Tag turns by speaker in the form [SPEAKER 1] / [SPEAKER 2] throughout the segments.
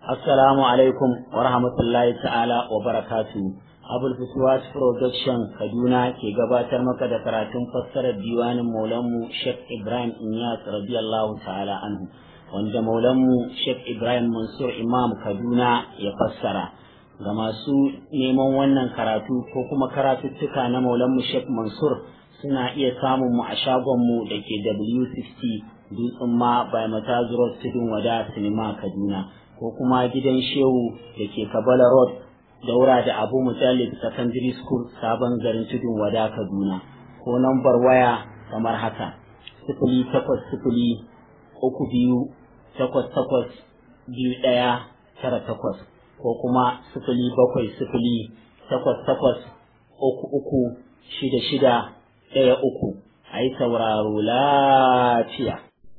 [SPEAKER 1] Assalamu alaikum wa rahmatullahi ta'ala wa barakatu. Abul Fuswat Production Kaduna ke gabatar maka da karatun fassarar diwanin Maulanmu Sheikh Ibrahim Inyas radiyallahu ta'ala anhu wanda Maulanmu Sheikh Ibrahim Mansur Imam Kaduna ya fassara. Ga masu neman wannan karatu ko kuma karatuttuka na Maulanmu Sheikh Mansur suna iya samun mu a shagonmu da ke W60 Dutsen ma by Matazu Road Tudun Wada Sinima Kaduna. ko kuma gidan shehu da ke kabala road daura da abu mutallib secondary school sabon garin tudun wada kaduna ko nambar waya kamar haka sifili takwas sifili uku biyu takwas takwas biyu ɗaya tara takwas ko kuma sifili bakwai sifili takwas takwas uku uku shida shida ɗaya uku a yi sauraro lafiya.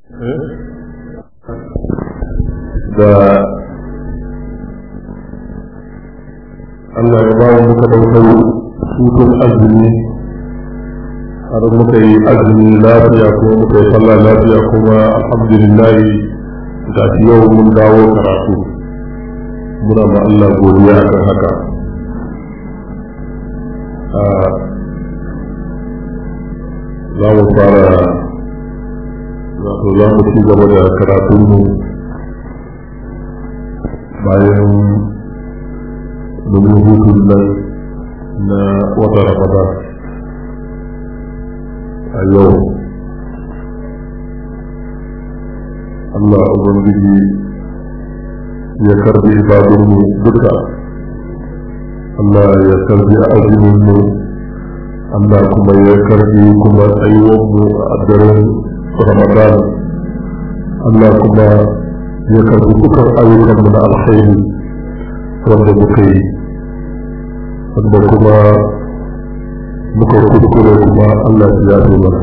[SPEAKER 2] da Allah ya ba mu muka ɗaukar hutun azumi har muka yi azumi lafiya kuma muka yi sallah lafiya kuma alhamdulillah ga yau mun dawo karatu muna ma Allah godiya kan haka za mu fara wato za mu ci gaba da karatunmu bayan domin hutun nan na wata ramadan a yau Allah Ubangiji ya karbi ibadunmu duka Allah ya karbi azuminmu Allah kuma ya karbi kuma tsayuwanmu a daren ramadan Allah kuma ya karbi dukkan ayyukanmu na alkhairi wanda muka yi wanda kuma muka kuskure kuma Allah ya yafe mana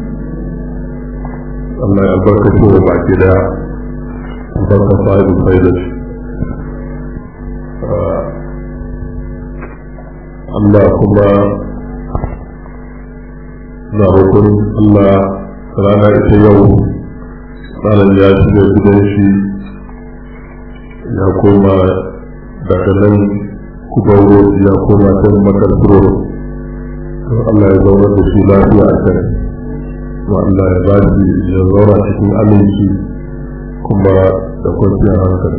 [SPEAKER 2] Allah ya albarkace wa baki daya albarka sahibin faidar Allah kuma na roƙon Allah rana ita yau ranar ya shiga gidan shi ya koma daga nan kubauro ya koma can makarfuro don Allah ya zaunar da shi lafiya a kan kuma Allah ya ba shi ya zauna cikin aminci kuma da kwanciyar hankali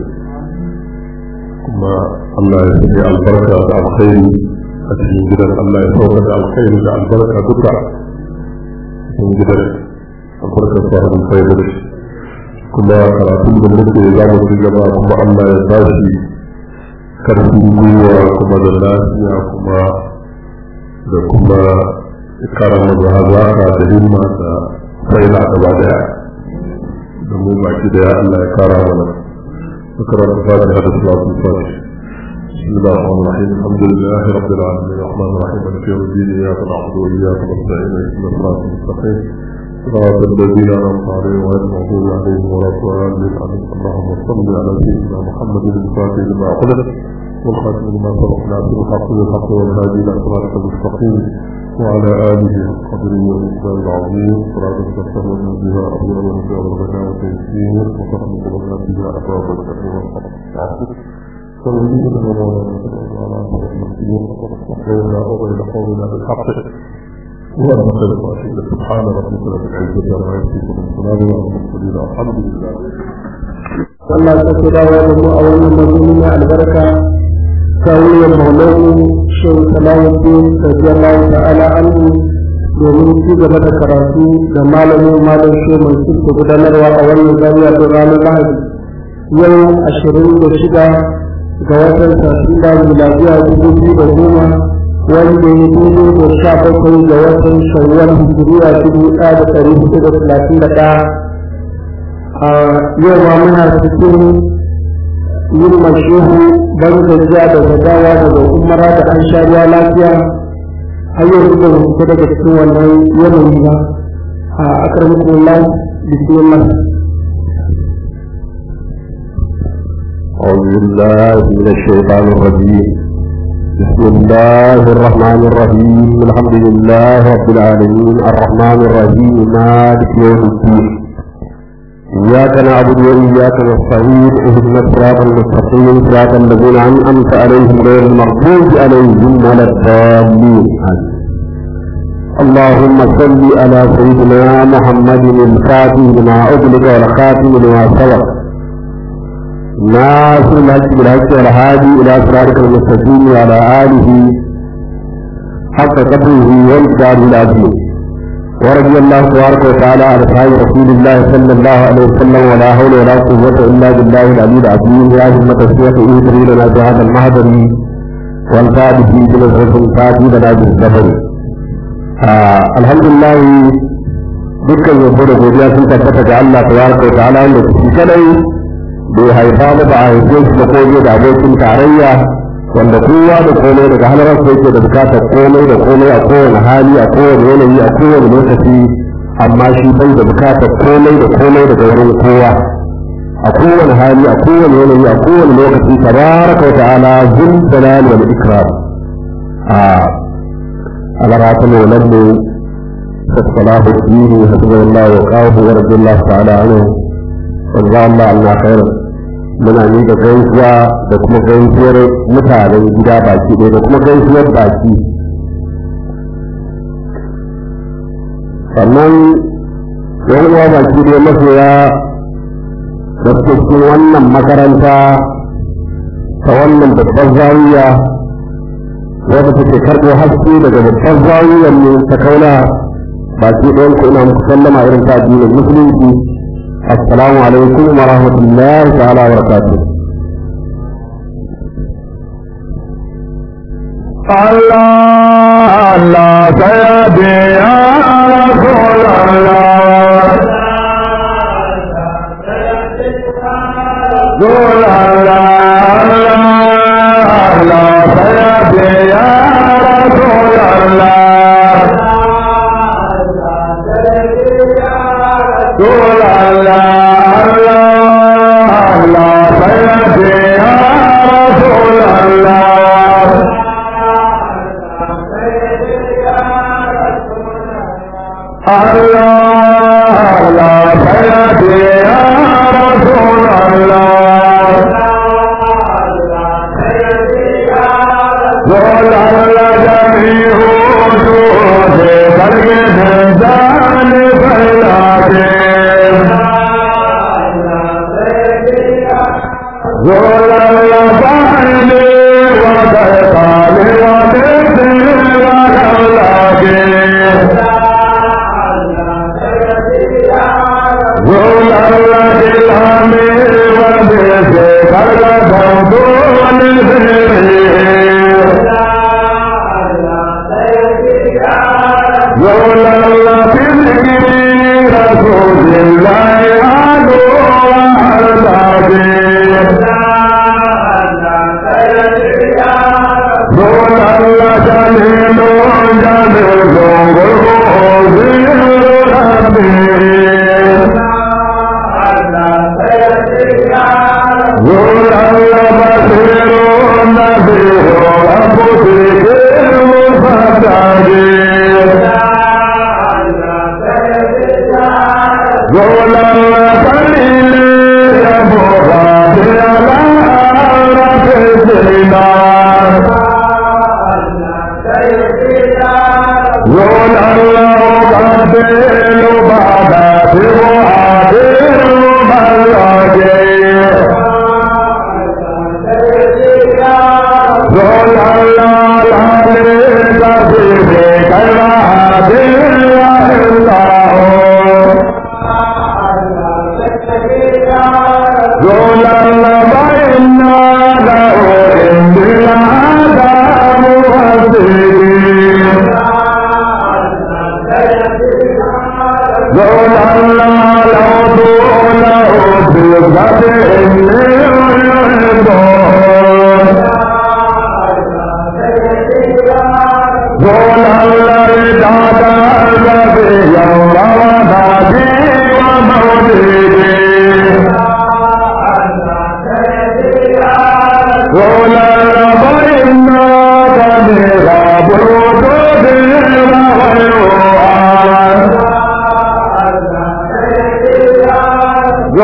[SPEAKER 2] kuma Allah ya sanya albarka da alkhairi a cikin gidan Allah ya sauka da alkhairi da albarka duka cikin gidan albarkar sahibin faidar shi kuma karatun da muke za mu ci gaba kuma Allah ya ba shi karfin gwiwa kuma da lafiya kuma da kuma karama da hazaka da himma da faila gaba daya da mu baki daya Allah ya kara mana ذكرت الفاتحة صلاة الفاتحة بسم الله الرحمن الرحيم الحمد لله رب العالمين الرحمن الرحيم مالك يوم الدين إياك نعبد وإياك نستعين اهدنا الصراط المستقيم صراط الذين أنعمت عليهم غير المغضوب عليهم ولا الضالين آمين اللهم صل على سيدنا محمد الفاتح لما خلق والخاتم لما سبق ناصر الحق بالحق والهادي إلى صراطك المستقيم وعلى آله قدره والإسلام العظيم صراط تستهون بها أبواب الرجال والغنى والتيسير وتحمد لنا بها أبواب الشر والحق فالذين آمنوا على المسلمين وتستحينا وبين قولنا بالحق اللهم صل وسلم سبحان ربك رب العزة عما يصفون والسلام على المرسلين الحمد لله
[SPEAKER 3] Allah ta kira wa da mu a wannan mazuni na albarka kawiyar maulana shehu salamuddin radiyallahu ta'ala anhu domin ci gaba da karatu da malamin malam shehu mai suka gudanarwa a wannan zariya don ranar lahadi yau ashirin da shida ga watan satumba miladiya dubu biyu da goma wanda ya dubu da sha bakwai ga watan shawwal hijiriya dubu ɗaya da ɗari hudu da talatin da ɗaya a yau ma muna cikin yin mashuhu ban gajiya da gadawa daga umara da an sha ruwa lafiya har yau da fita daga cikin wannan yanayi ba a akarmakon lai bismillah
[SPEAKER 2] أعوذ بالله من الشيطان الرجيم بسم الله الرحمن الرحيم الحمد لله رب العالمين الرحمن الرحيم مالك يوم الدين
[SPEAKER 3] إياك نعبد وإياك نستعين اهدنا الصراط المستقيم صراط الذين أنعمت عليهم غير المغضوب عليهم ولا الضالين اللهم صل على سيدنا محمد الفاتح لما أغلق والخاتم لما سبق ناصر الحق بالحق والهادي إلى صراطك المستقيم وعلى آله حق قدره والجار العظيم ورضي الله تبارك وتعالى عن اصحاب رسول الله صلى الله عليه وسلم ولا حول ولا قوة الا بالله العلي العظيم يا همة الشيخ اهدري لنا بهذا المهدر والفاد في بنظرة فاتي لنا بالزبر الحمد لله dukkan yabo da godiya sun tabbata ga Allah tabaraka wa ta'ala wanda shi kadai bai haifa ba ba a haife shi da koje da abokin tarayya wanda kowa da komai daga halarar sa yake da bukatar komai da komai a kowane hali a kowane yanayi a kowane lokaci amma shi bai da bukatar komai da komai daga wurin kowa a kowane hali a kowane yanayi a kowane lokaci tabaraka wa ta'ala zul jalal wal ikram a alarata maulan mu sallallahu alaihi wa sallam wa qawu wa radiyallahu ta'ala anhu wa Allah Allah khairan muna miƙa gaisuwa da kuma gaisuwar mutanen gida baki ɗaya da kuma gaisuwar baki sannan yan uwa baki ɗaya masoya da cikin wannan makaranta ta wannan babbar zawiya wadda take karɓo haske daga babbar zawiyar mu ta kauna baki ɗayan ku ina muku sallama irin ta addinin musulunci السلام عليكم ورحمة الله تعالى وبركاته
[SPEAKER 2] الله الله سيدي يا رسول الله رسول الله الله سيدي يا رسول الله رسول الله الله الله سيدي يا رسول الله الله الله سيدي يا رسول الله رسول الله جميع وجود خلق الإنسان فلاته رسول الله فعل وتقال وتسر وخلاقه رسول الله الأمير وبيته خلق دون الخير رسول الله تذكري رسول الله عدو وحربابي رسول الله جميل جميل غرور ربي رسول الله بصير نبي رب ذكر مفتاحي رسول الله خليل يا مراد على رب الدينار رسول الله قبل بعد وعادل ملاجئ رسول الله العلي كثير كالعادل الله رسول الله فإنا له عند العذاب مهددين رسول الله لو دونه بلغة إني أحبه رسول الله دعك الذي يوم ودادي ومولدي رسول الله فإنا كبيرا بوجود وغيرها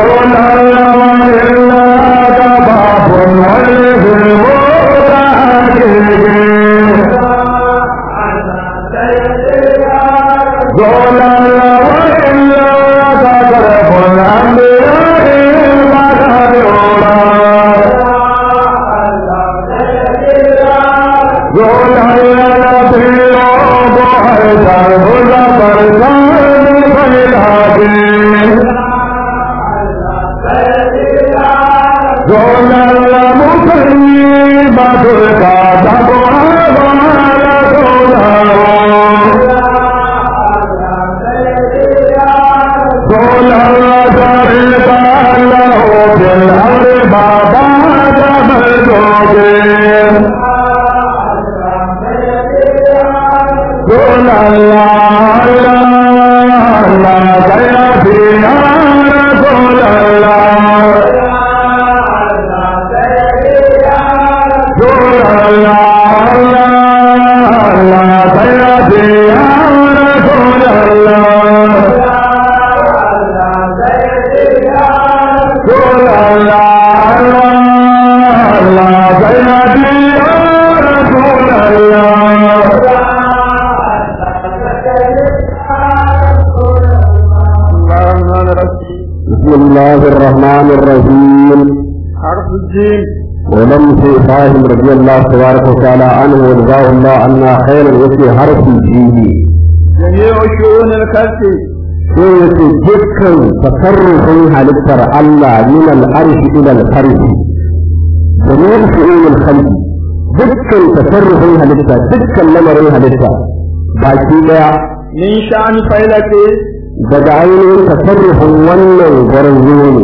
[SPEAKER 3] بسم الله الرحمن الرحيم
[SPEAKER 4] حرف الجيم
[SPEAKER 3] ولم في إبراهيم رضي الله تبارك وتعالى عنه وجزاه الله عنا خيرا وفي حرف الجيم
[SPEAKER 4] جميع شؤون الخلق
[SPEAKER 3] sai yace dukkan tasarrufin halittar Allah min al-arshi ila al-farji domin fi'ilul khalqi dukkan tasarrufin halitta dukkan lamarin halitta baki daya
[SPEAKER 4] من شأن فيلك
[SPEAKER 3] daga ainihin tasarrufin wannan gwarzo ne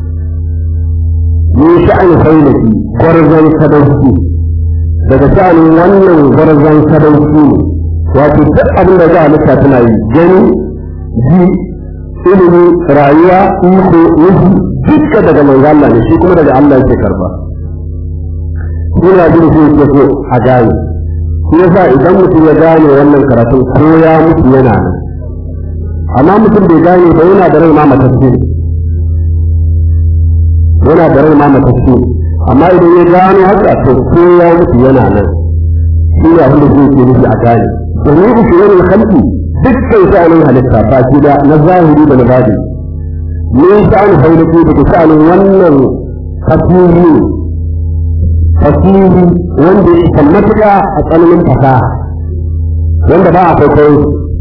[SPEAKER 3] min sha'an failaki gwarzon sadauki daga sha'anin wannan gwarzon sadauki ne wato duk abin da za a halitta tana yi gani ji ilimi rayuwa iko nufi dukka daga manzo Allah ne shi kuma daga Allah yake karba ina jin shi yake so a gane shi yasa idan mutum ya gane wannan karatun ko ya mutu yana nan amma mutum bai gane ba yana da rai ma matacce yana da rai ma matacce amma idan ya gano haka to ko ya mutu yana nan shi ne abin da zai ke nufi a gane domin ku shi wani halki dukkan sha'anin halitta ba shi da na zahiri da na badi ne sha'anin hailaki da sha'anin wannan fasiri fasiri wanda ya isa matuƙa a tsananin fasaha wanda ba a kwaikwayo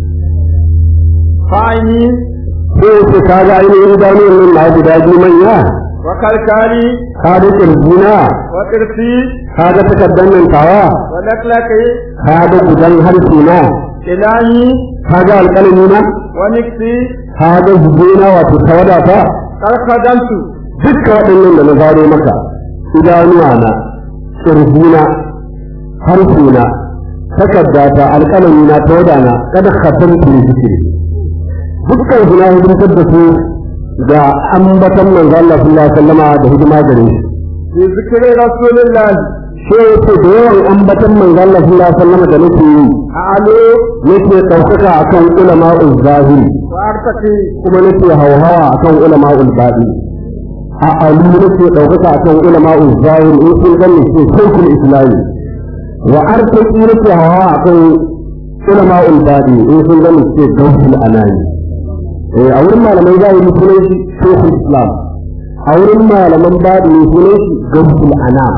[SPEAKER 4] فاعلي
[SPEAKER 3] sai ce ka ga ainihin idanuwan nan na guda biyu manya
[SPEAKER 4] وكالكالي
[SPEAKER 3] ka ga kirjina
[SPEAKER 4] وقرفي
[SPEAKER 3] ka ga takardar nan tawa
[SPEAKER 4] ولكلكي
[SPEAKER 3] ka ga gudan harshe na
[SPEAKER 4] إلهي
[SPEAKER 3] ka ga alƙalami na
[SPEAKER 4] ونكسي
[SPEAKER 3] ka ga zubena wato tawada ta
[SPEAKER 4] قد خدمت
[SPEAKER 3] dukkan waɗannan da na zaro maka idanuwa na kirjina harshe na takardata alƙalami na tawada na kada khatamtu ne zikiri dukkan su na hidimtar da su da ambatan manzo Allah sallallahu alaihi wasallama da hidima gare shi
[SPEAKER 4] بذكر رسول الله
[SPEAKER 3] sai yace da yawan ambatan manzo Allah sallallahu alaihi wasallama da nake yi
[SPEAKER 4] أعلو
[SPEAKER 3] nake ɗaukaka akan ulama'ul zahiri
[SPEAKER 4] وأرتقي
[SPEAKER 3] kuma nake hauhawa akan ulama'ul baɗi a alu nake ɗaukaka akan ulama'ul zahiri in sun gane ce shirkul islami wa artaki nake hauhawa akan ulama'ul baɗi in sun gane ce gausul anani eh a wurin malaman zahiri sunan shi shirkul islam a wurin malaman baɗi sunan shi gausul anam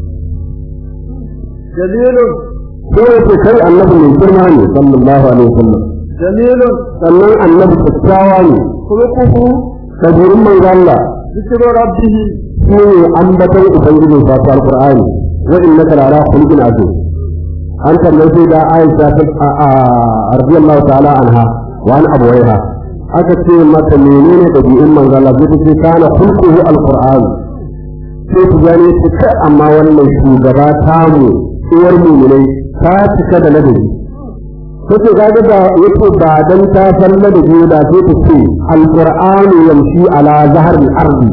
[SPEAKER 4] جليل
[SPEAKER 3] sai yace kai annabi mai girma ne sallallahu alaihi wasallam
[SPEAKER 4] جميل
[SPEAKER 3] sannan annabi kyakkyawa ne
[SPEAKER 4] خلقه
[SPEAKER 3] ɗabi'un manzo Allah
[SPEAKER 4] ذكر ربه
[SPEAKER 3] shi ne ambaton ubangijin sa ta alqur'ani wa innaka la ala khuluqin azim an tambaye sai da Aisha ta radiyallahu ta'ala anha wa an abawaiha aka ce mata menene ɗabi'un manzo Allah zai ce kana khulquhu alqur'an sai ku gane ta kai amma wannan shugaba tamu uwar mu'minai ta cika da ladabi kace kaga da yace ba dan ta san ladabi da sai ta ce alqur'anu yamshi ala zahar al-ardi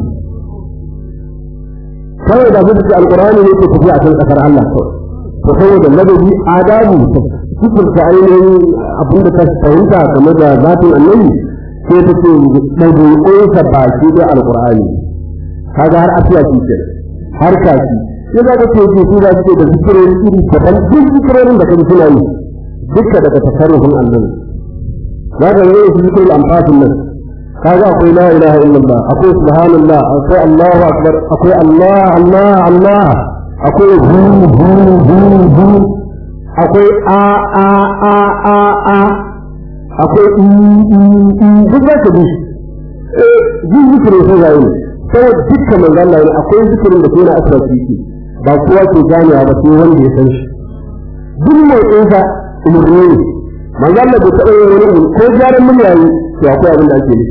[SPEAKER 3] kawai da zai ce alqur'ani ne ke tafiya a kan kasar Allah to saboda ladabi adabu sifir ta ainihin abin da ta fahimta game da zatin annabi sai ta ce ɗabi'unsa baki da alqur'ani kaga har afiya shi ke har kashi sai za ka ce ji su za su ce da zikirori iri daban duk zikirorin da kaji suna yi dukka daga tasarrufin annabi za ka yi su zikirin amfasin nan kaga akwai la ilaha illallah akwai subhanallah akwai allahu akbar akwai allah allah allah akwai hu hu hu hu akwai a a a a a akwai i i i duk za ka bi eh ji zikirin sai ga yi sai dukkan manzo Allah ne akwai zikirin da ke na asrafi ba kowa ke ganewa ba sai wanda ya san shi duk mai tsinsa umarni ne manzo Allah bai taɓa yin wani umarni ko gyaran murya yi to akwai abin da ake nufi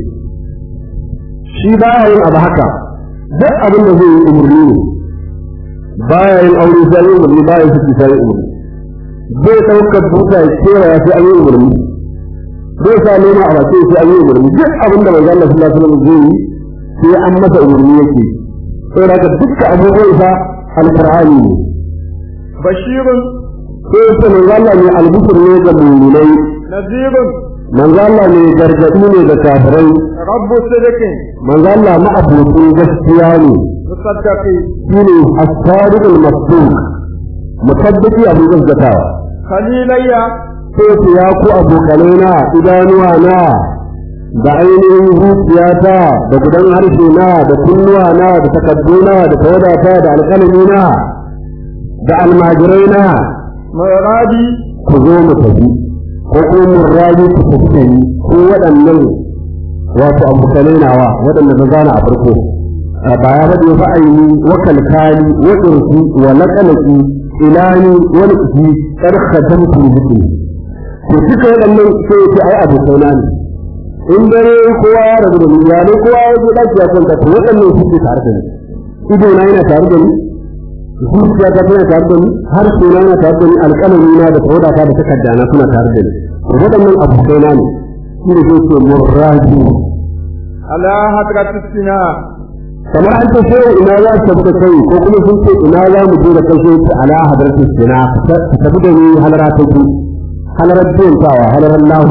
[SPEAKER 3] shi ba ya yin abu haka duk abin da zai yi umarni ne ba ya yin aure sai yi umarni ba ya saki sai umarni zai ɗaukar buta ya kera ya sai an yi umarni zai sa nema a bakin sai an yi umarni duk abin da manzo Allah sallallahu alaihi wasallam zai yi sai an masa umarni yake sai da dukkan abubuwan sa alqur'ani ne
[SPEAKER 4] bashirun
[SPEAKER 3] sai ta manzo Allah ne albishir ne ga mu'minai
[SPEAKER 4] nazirun
[SPEAKER 3] manzo Allah ne gargadi ne ga kafirai
[SPEAKER 4] rabbu sidiqin
[SPEAKER 3] manzo Allah ma abokin gaskiya ne
[SPEAKER 4] musaddaqi
[SPEAKER 3] shine as-sadiqul masduq mutaddiki abu gaskatawa
[SPEAKER 4] khalilayya
[SPEAKER 3] sai ku ya ku abokanai na idanuwa na da ainihin zuciyata da gudan harshe na da kunnuwa na da takadduna da tawadata da alƙalami na da almajirai na
[SPEAKER 4] muradi
[SPEAKER 3] ku zo mu tafi ko kuma mun rayu ku tafi da ni ko waɗannan wato abokanai nawa waɗanda na zana a farko ba ya faɗi fa aini wa kalkali wa irsi wa laqalaki ilani wa nufi kar khadamtu bihi to duka waɗannan sai ya ce ai abokaina ne in dare kowa ya rabu da ni ya ne kowa ya je ɗaki ya kwanta to waɗannan su ke tare da ni ido na yana tare da ni zuciya ta tana tare da ni har suna yana tare da ni alƙalami na da tawada ta da takarda na suna tare da ni to waɗannan abokaina ne shi ne zai ce murraji
[SPEAKER 4] ala hadratis sina
[SPEAKER 3] kamar an ce sai ina za su tafi da kai ko kuma sun ce ina za mu je da kai sai ce ala hadratis sina ka tafi da ni halara ta ku halarar biyantawa halarar lahu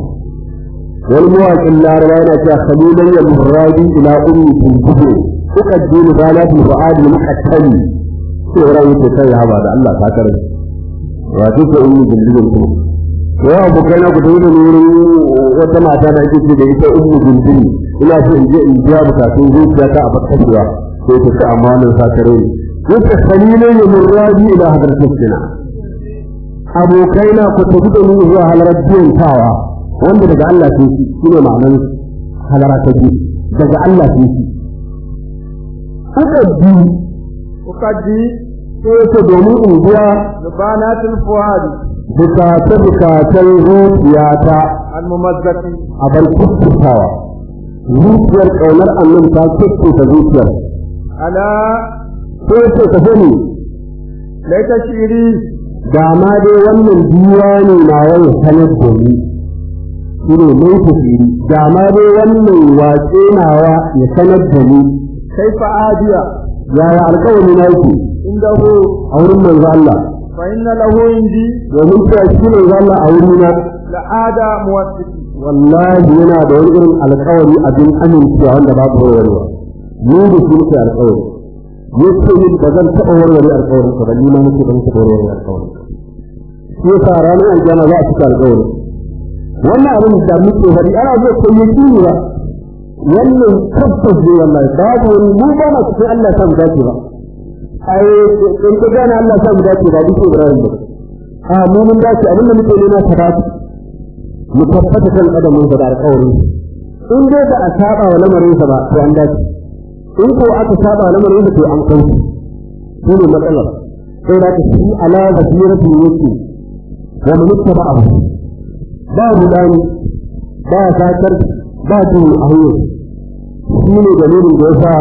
[SPEAKER 3] wani mawaƙin laraba yana cewa khalilan ya murraji ila ummi tuntubu uqaddimu banatul fuadi muqattali sai ran yake kai ya ba da Allah ta kare wato ko ummi bindin ku ko abokai na ku da wurin wata mata da ake ce da ita ummi bindin ina so in je in biya bukatun zuciya ta a bakkacewa sai ta ce amma wannan sa kare yake khalilan ya murraji ila hadratis sina abokai na ku tafi da ni zuwa halarar biyantawa wanda daga Allah ke shi shine ma'anar halara ta biyu daga Allah ke shi aka biyu
[SPEAKER 4] ukaddi
[SPEAKER 3] sai ta domin in biya
[SPEAKER 4] zubanatul fuadi
[SPEAKER 3] bukace bukacen zuciyata
[SPEAKER 4] almumazzaqi
[SPEAKER 3] a bar kuskutawa zuciyar ƙaunar annan ta kuskuta zuciyar
[SPEAKER 4] ala
[SPEAKER 3] sai ta tafi ne
[SPEAKER 4] laita shiri
[SPEAKER 3] da ma dai wannan diwani na wani sanar da ni shi ne mai tafiri da ma dai wannan wace nawa ya sanar da ni
[SPEAKER 4] kaifa adiya
[SPEAKER 3] yaya alƙawari na yake
[SPEAKER 4] indahu
[SPEAKER 3] a wurin manzo Allah
[SPEAKER 4] fa inna lahu indi
[SPEAKER 3] domin cewa shi manzo Allah a wurin na
[SPEAKER 4] la ada muwassiqi
[SPEAKER 3] wallahi yana da wani irin alƙawari abin amincewa wanda babu warwarewa ni da shi nake alƙawari yace ni ba zan taɓa warware alƙawarin ka ba ni ma nake ban taɓa warware alƙawarin ka shi yasa ranar aljanna za a cika alƙawari wannan abin da muke faɗi ana zo ko yaki ba wannan tabbas ne wallahi babu wani mu ba na cikin Allah sa mu dace ba ai in ka gane Allah sa mu dace ba duk Ibrahim ba a mu mun dace abin da muke nema ta dace mu tabbata kan kadamin da alƙawari in dai ba a saba wa lamarin sa ba to an dace in ko aka saba wa lamarin sa to an kai shi ne matsalar sai da ka shi ala basiratu yake wa man ittaba'ahu ba rudani ba sakar ba su a hanyar shi ne dalilin da ya sa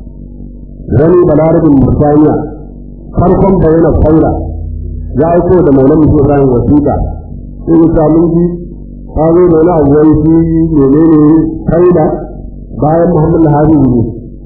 [SPEAKER 3] wani balarabin musaniya farkon bayyana faila ya aiko da maulan musu ibrahim wasiƙa sai ya sa mun ji ta zo da wani abu wani shi menene faila bayan muhammad lahari ne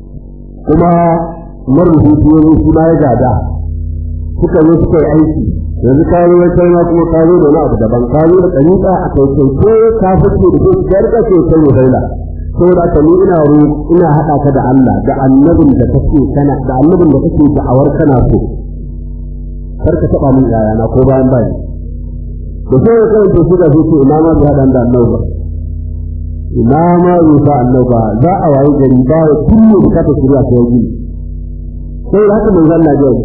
[SPEAKER 3] kuma marubuci shi ya zo shi ma ya gada suka zo suka yi aiki yanzu ka zo ya kai ma kuma ka zo da wani abu daban ka zo da ɗariƙa a kai kai ko ka fice da kai ka rika ce kai ne faila saboda haka ni ina ro ina haɗa ka da Allah da annabin da kake kana da annabin da kake da'awar kana so kar ka taɓa min yayana ko bayan bayan da sai ya kai to suka ce ina ma bai haɗa da annabi ba ina ma bai sa annabi ba za a wayi gari ba ya kullu ka ta shirya ta yi sai haka mai zalla jai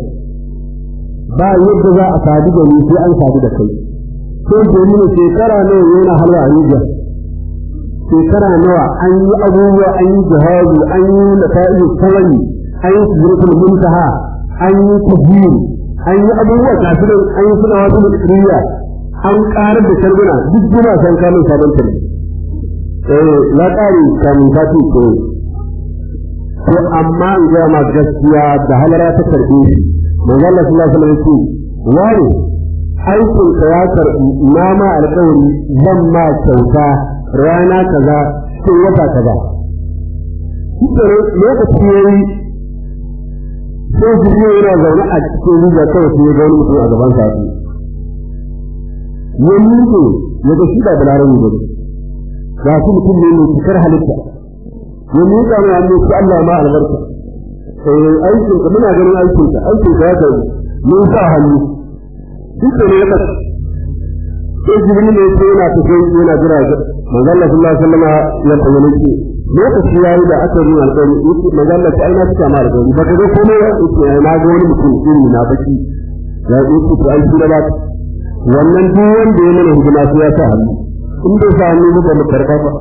[SPEAKER 3] ba yadda za a sadu da ni sai an sadu da kai sai domin shekara nawa yana halwa a Nijar shekara nawa an yi abubuwa an yi jihadi an yi nafa'i tawani an yi sujuratul muntaha an yi tafiyu an yi abubuwa kafin an yi suna wasu mutsiriya an karar da sharbuna duk juna san kamun sabon tare eh na ƙari kamun sati ko ko amma in gaya ma gaskiya da halara ta karɓe shi manzo Allah sallallahu alaihi wasallam ce wani aikin ka ya karɓi na ma alƙawari zan ma kyauta rana kaza cikin wata kaza Kikere lokaci ya yi sai jirgin yana zaune a cikin riga kawai sai ya ga wani mutum a gaban sa ya miƙe ya ga shi da balarabe ba ga su mutum ne mai cikar halitta ya miƙa mai hannu su Allah ma albarka eh aikin ka muna ganin aikin ka aikin ka ya kai mun sa hannu duk da ne ya kasu sai jibril ne sai yana tafi yana jira ga manzo Allah sallallahu alaihi wasallam ya bayyana shi lokaci yayi da aka yi alƙawari yake manzo Allah sai na cika ma alƙawari baka ga komai ya yake na ga wani mutum irin na baki ya yi ku to ai shi da wannan duk wanda ya mana hidima sai ya sa hannu in bai sa hannu ba mu karba ba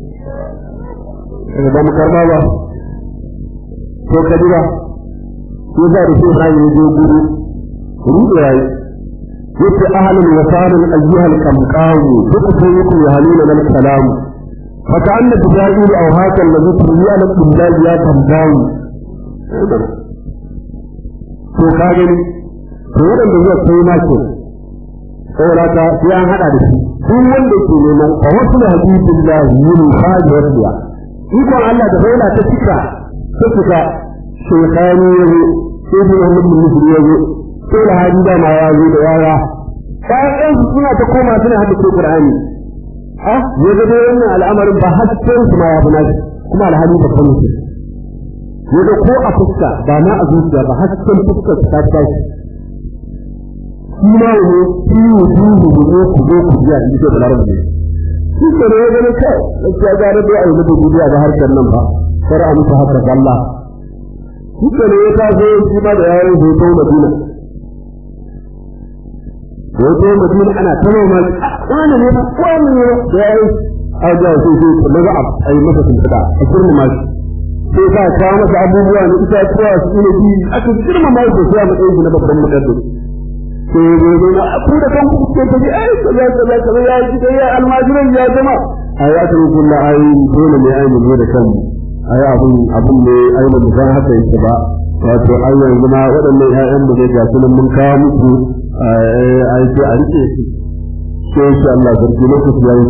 [SPEAKER 3] ba mu karba ba to kadira ko za da shi ran yi guru ruɗe yayi yace ahlul wasalin ayyuhal kamqawu duk sai yake yahaluna lal kalam fa ka'anna tijairu aw haka allazi tuliya lak billahi ya kamqawu to ka gani to wadanda zai kai ma ke saboda ka sai an hada da shi duk wanda ke neman fa wasu habibillahi yin fadi wasiya ikon Allah da bayyana ta cika ta cika shekani yazo sai da Muhammad bin Muslim yazo sai da hadi da ma yazo da yaya ƴaƴan su suna ta koma suna hada ko Qur'ani ah ya ga dai wannan al'amarin ba hasken su ma ya bana kuma alhali ba kan su ya ga ko a fuska ba na a zuciya ba hasken fuskar ta tashi shi ma ne shi wujuhu ne ku zo ku ji a cikin larabci shi ke ne ya gani kai gaskiya ga da ai da duniya ba harkar nan ba kar a mutu haka Allah shi ke ne ya taso shi ma da yayin hoto Madina hoto Madina ana ta noma wani ne ba wani ne da yayin aja sai sai ta daga a yi masa tuntuɓa a girma shi sai ka kawo masa abubuwa ne ita tuwa su ne bi aka girma ma shi sai a matsayin shi na babban mukaddis sai ya zo na ku da kanku kuke ta ji ai kaza kaza kaza ya ji ya almajiran ya zama ai aka yi kullu ai dole ne ai mu da kanmu ai abun abun ne ai ba mu san haka yake ba wato ai yanzu ma waɗannan ƴaƴan mu ne ga su mun kawo muku ai sai a rike su sai insha Allah sarki lokaci yayi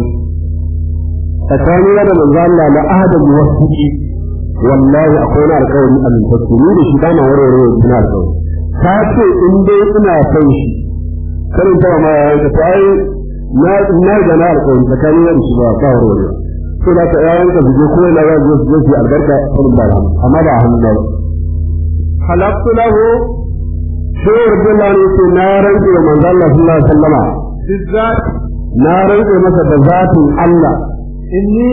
[SPEAKER 3] tsakanin da manzo Allah na ahadin muwaffiqi wallahi akwai na alƙawari al-fasiri da shi bana warware wannan alƙawari ta ce in dai ina son shi karin ta ma ya yanka ta ai na na ga na alƙawari tsakanin da shi ba ba warware sai da ta yayin ka zuje ko na yaje su je albarka kullum ba amma ba hannu ba
[SPEAKER 4] halaqtu lahu
[SPEAKER 3] sai Abdullah ne ce na rantsa da manzo Allah sallallahu alaihi wasallama
[SPEAKER 4] bizzat
[SPEAKER 3] na rantsa masa da zatin Allah
[SPEAKER 4] inni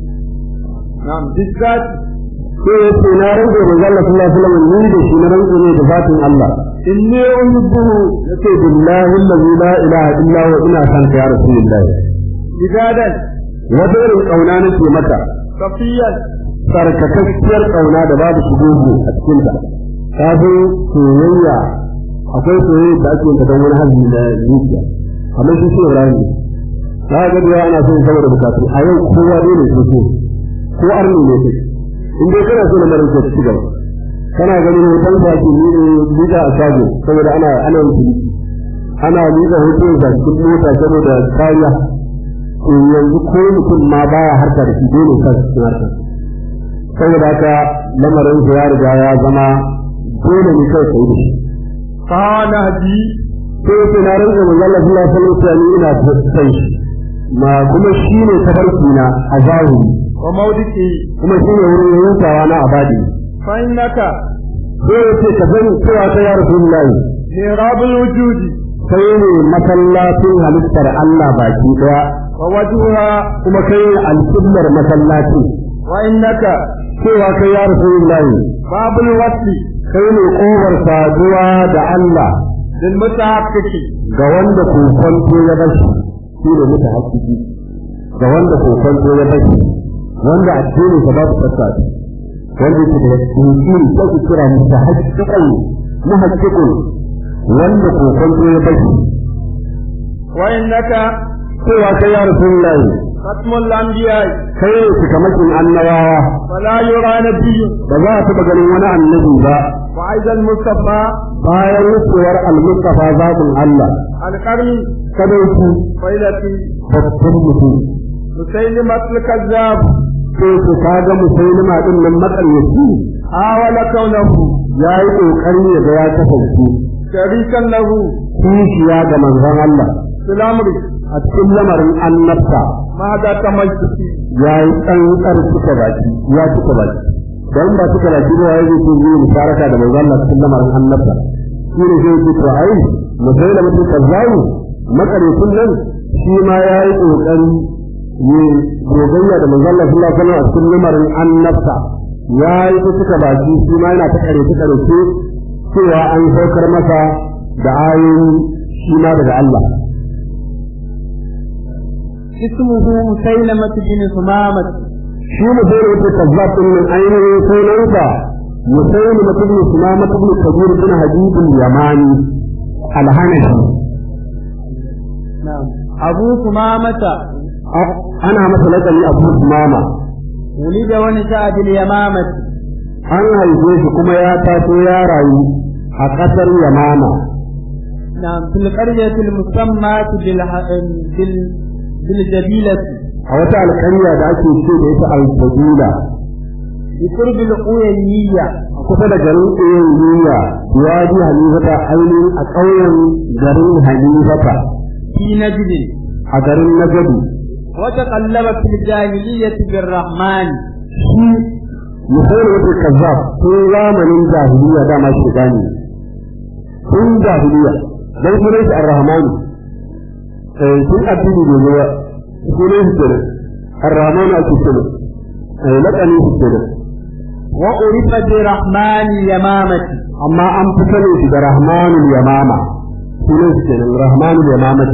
[SPEAKER 4] na'am bizzat
[SPEAKER 3] sai ya ce na rantsa da manzo Allah sallallahu alaihi wasallam ni da shi na rantsa ne da zatin Allah
[SPEAKER 4] inni uhibbuhu
[SPEAKER 3] yace billahi allazi la ilaha illa huwa ina san ka ya rasulullah
[SPEAKER 4] bidadan
[SPEAKER 3] wata irin kauna nake maka
[SPEAKER 4] safiyan
[SPEAKER 3] sarkakakkiyar kauna da babu shugugu a cikin ta kafin soyayya akwai soyayya da ake ta don wani hali na zuciya amma shi sai Ibrahim ne ta ga da ana son saboda bukatu a yau kowa ne ne so ko arni ne kai in dai kana so na marin ka ci gaba kana ganin hoton da ke ni liga a shago saboda ana ana yin ana liga hoton da cikin mota saboda kariya to yanzu ko mutum ma baya harka da shi dole ka cikin harka saboda haka lamarin sa ya riga ya zama dole ne kai kai da shi
[SPEAKER 4] kana ji
[SPEAKER 3] sai sai na rinka manzo Allah sallallahu alaihi wasallam ina sai shi ma kuma shine tabarki na a zahiri
[SPEAKER 4] wa maudiki
[SPEAKER 3] kuma shine wurin hutawa na abadi
[SPEAKER 4] fa innaka
[SPEAKER 3] sai yace ka sani cewa ta ya rasulullahi
[SPEAKER 4] mirabul wujudi
[SPEAKER 3] kai ne masallacin halittar Allah baki daya
[SPEAKER 4] wa wajhuha
[SPEAKER 3] kuma kai ne alƙiblar masallaci
[SPEAKER 4] wa innaka
[SPEAKER 3] cewa kai ya rasulullahi
[SPEAKER 4] babul wasli
[SPEAKER 3] kai ne ƙofar saduwa da Allah
[SPEAKER 4] lil mutahaqqiqi
[SPEAKER 3] ga wanda kokonto ya bashi shi ne muta hakiki ga wanda kokonto ya bashi wanda addini sa babu tsaka wanda yake da tsiri ko ku kira muta hakikai muhaqqiqun wanda kokonto ya bashi
[SPEAKER 4] wa innaka
[SPEAKER 3] cewa kai ya rasulullahi
[SPEAKER 4] khatmul anbiya
[SPEAKER 3] kai ne cikamakin annabawa
[SPEAKER 4] fala yura nabiyyun
[SPEAKER 3] ba za a taɓa ganin wani annabi ba
[SPEAKER 4] wa aizal mustafa
[SPEAKER 3] bayan wucewar al-mustafa zaɓin Allah
[SPEAKER 4] alqarni
[SPEAKER 3] kadauki
[SPEAKER 4] failati
[SPEAKER 3] babban mutum
[SPEAKER 4] musaylimatul kazzab
[SPEAKER 3] sai ku kaga musulma din nan makaryaci
[SPEAKER 4] hawala kaunahu
[SPEAKER 3] ya yi ƙoƙari ya ga ya kasance
[SPEAKER 4] sharikan lahu
[SPEAKER 3] kishiya ga manzon Allah
[SPEAKER 4] filamri
[SPEAKER 3] a cikin lamarin annabta
[SPEAKER 4] ma da tamayyi
[SPEAKER 3] ya yi tsantsar cika baki ya cika baki don ba cika baki ba ya zai yi musharaka da manzon Allah cikin lamarin annabta shi ne zai ce to ai mutai da mutum kazzawu makaryacin nan shi ma ya yi ƙoƙari ne gogayya da manzon Allah sallallahu alaihi wasallam a cikin lamarin annabta ya yi ta cika baki shi ma yana ta kare ta kare cewa an saukar masa da ayoyi shi ma daga Allah
[SPEAKER 4] اسمه مسيلمة بن ثمامة
[SPEAKER 3] shi ne sai yake kazzab din nan ainihin sunansa musayyid mutum ne kuma mutum ne kabir bin hadid yamani alhanashi
[SPEAKER 4] نعم أبو ثمامة
[SPEAKER 3] ana masa lakabi abu mama
[SPEAKER 4] ولد ونشأ باليمامة
[SPEAKER 3] an haife shi kuma ya taso ya rayu a ƙasar yamama
[SPEAKER 4] نعم في القرية المسمى بالح... بال... بالجبيلة
[SPEAKER 3] a wata alƙarya da ake ce da ita al-fadila
[SPEAKER 4] بقرب القوينية
[SPEAKER 3] kusa da garin ɗayan duniya wadi halifata ainihin a ƙauyen garin halifata
[SPEAKER 4] في نجد
[SPEAKER 3] a garin nagadu
[SPEAKER 4] وتقلب في الجاهلية بالرحمن
[SPEAKER 3] shi misali wata kazzab tun zamanin jahiliya dama shi gani tun jahiliya dan sunan shi ar-rahman eh tun addini ne ne sunan shi kenan ar-rahman ake kenan eh lakani shi kenan
[SPEAKER 4] وعرف برحمن اليمامة
[SPEAKER 3] amma an fi sanin shi da rahmanul yamama sunan shi kenan rahmanul yamama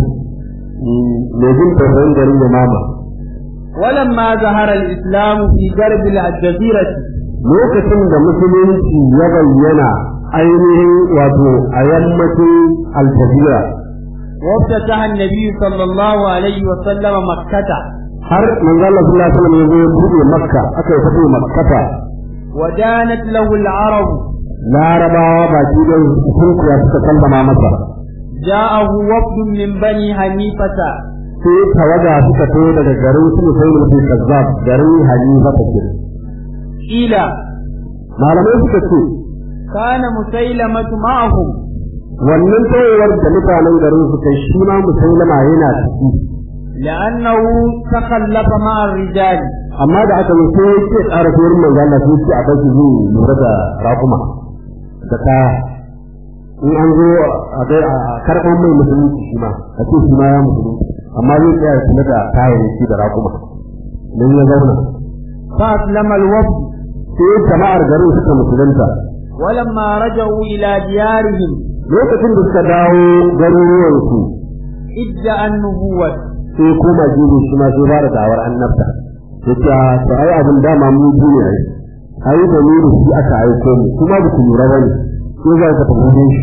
[SPEAKER 3] mai jin tausayin garin yamama
[SPEAKER 4] ولما ظهر الإسلام في غرب الجزيرة
[SPEAKER 3] lokacin da musulunci ya bayyana ainihin wato a yammacin aljazira
[SPEAKER 4] وافتتح النبي صلى الله عليه وسلم مكة
[SPEAKER 3] har manzo Allah sallallahu alaihi wasallam ya zo ya buɗe makka aka yi fito makkata
[SPEAKER 4] ودانت له العرب
[SPEAKER 3] larabawa baki da sun kuya suka sallama masa
[SPEAKER 4] جاءه وفد من بني حنيفة
[SPEAKER 3] sai tawaga suka to daga garin su sai mutum kazzab garin hanifa ta kira
[SPEAKER 4] قيل
[SPEAKER 3] malamai suka ce
[SPEAKER 4] كان مسيلمة معهم
[SPEAKER 3] wannan tawayar da mutanen garin su kai shi ma musailama yana ciki
[SPEAKER 4] لأنه تخلف مع الرجال
[SPEAKER 3] amma da aka yi sai ya ce tsara tuwar manzo Allah sai ce a kai zai lura da raƙuma da kaya in an zo a ga a karɓar mai musulunci shi ma a ce shi ma ya musulunci amma zai tsaya ya kula da kayayyaki da raƙuma don ya zauna
[SPEAKER 4] فأسلم الوفد
[SPEAKER 3] sai jama'ar garin suka musulunta
[SPEAKER 4] ولما رجعوا إلى ديارهم
[SPEAKER 3] lokacin da suka dawo garuruwansu
[SPEAKER 4] ادعى النبوة
[SPEAKER 3] sai koma jibi shi ma sai ba da dawar annabta ya ce a to ai abin dama mu ji ne ai ai da ni da shi aka aiko mu kuma ba ku lura bane sai za ka tafi shi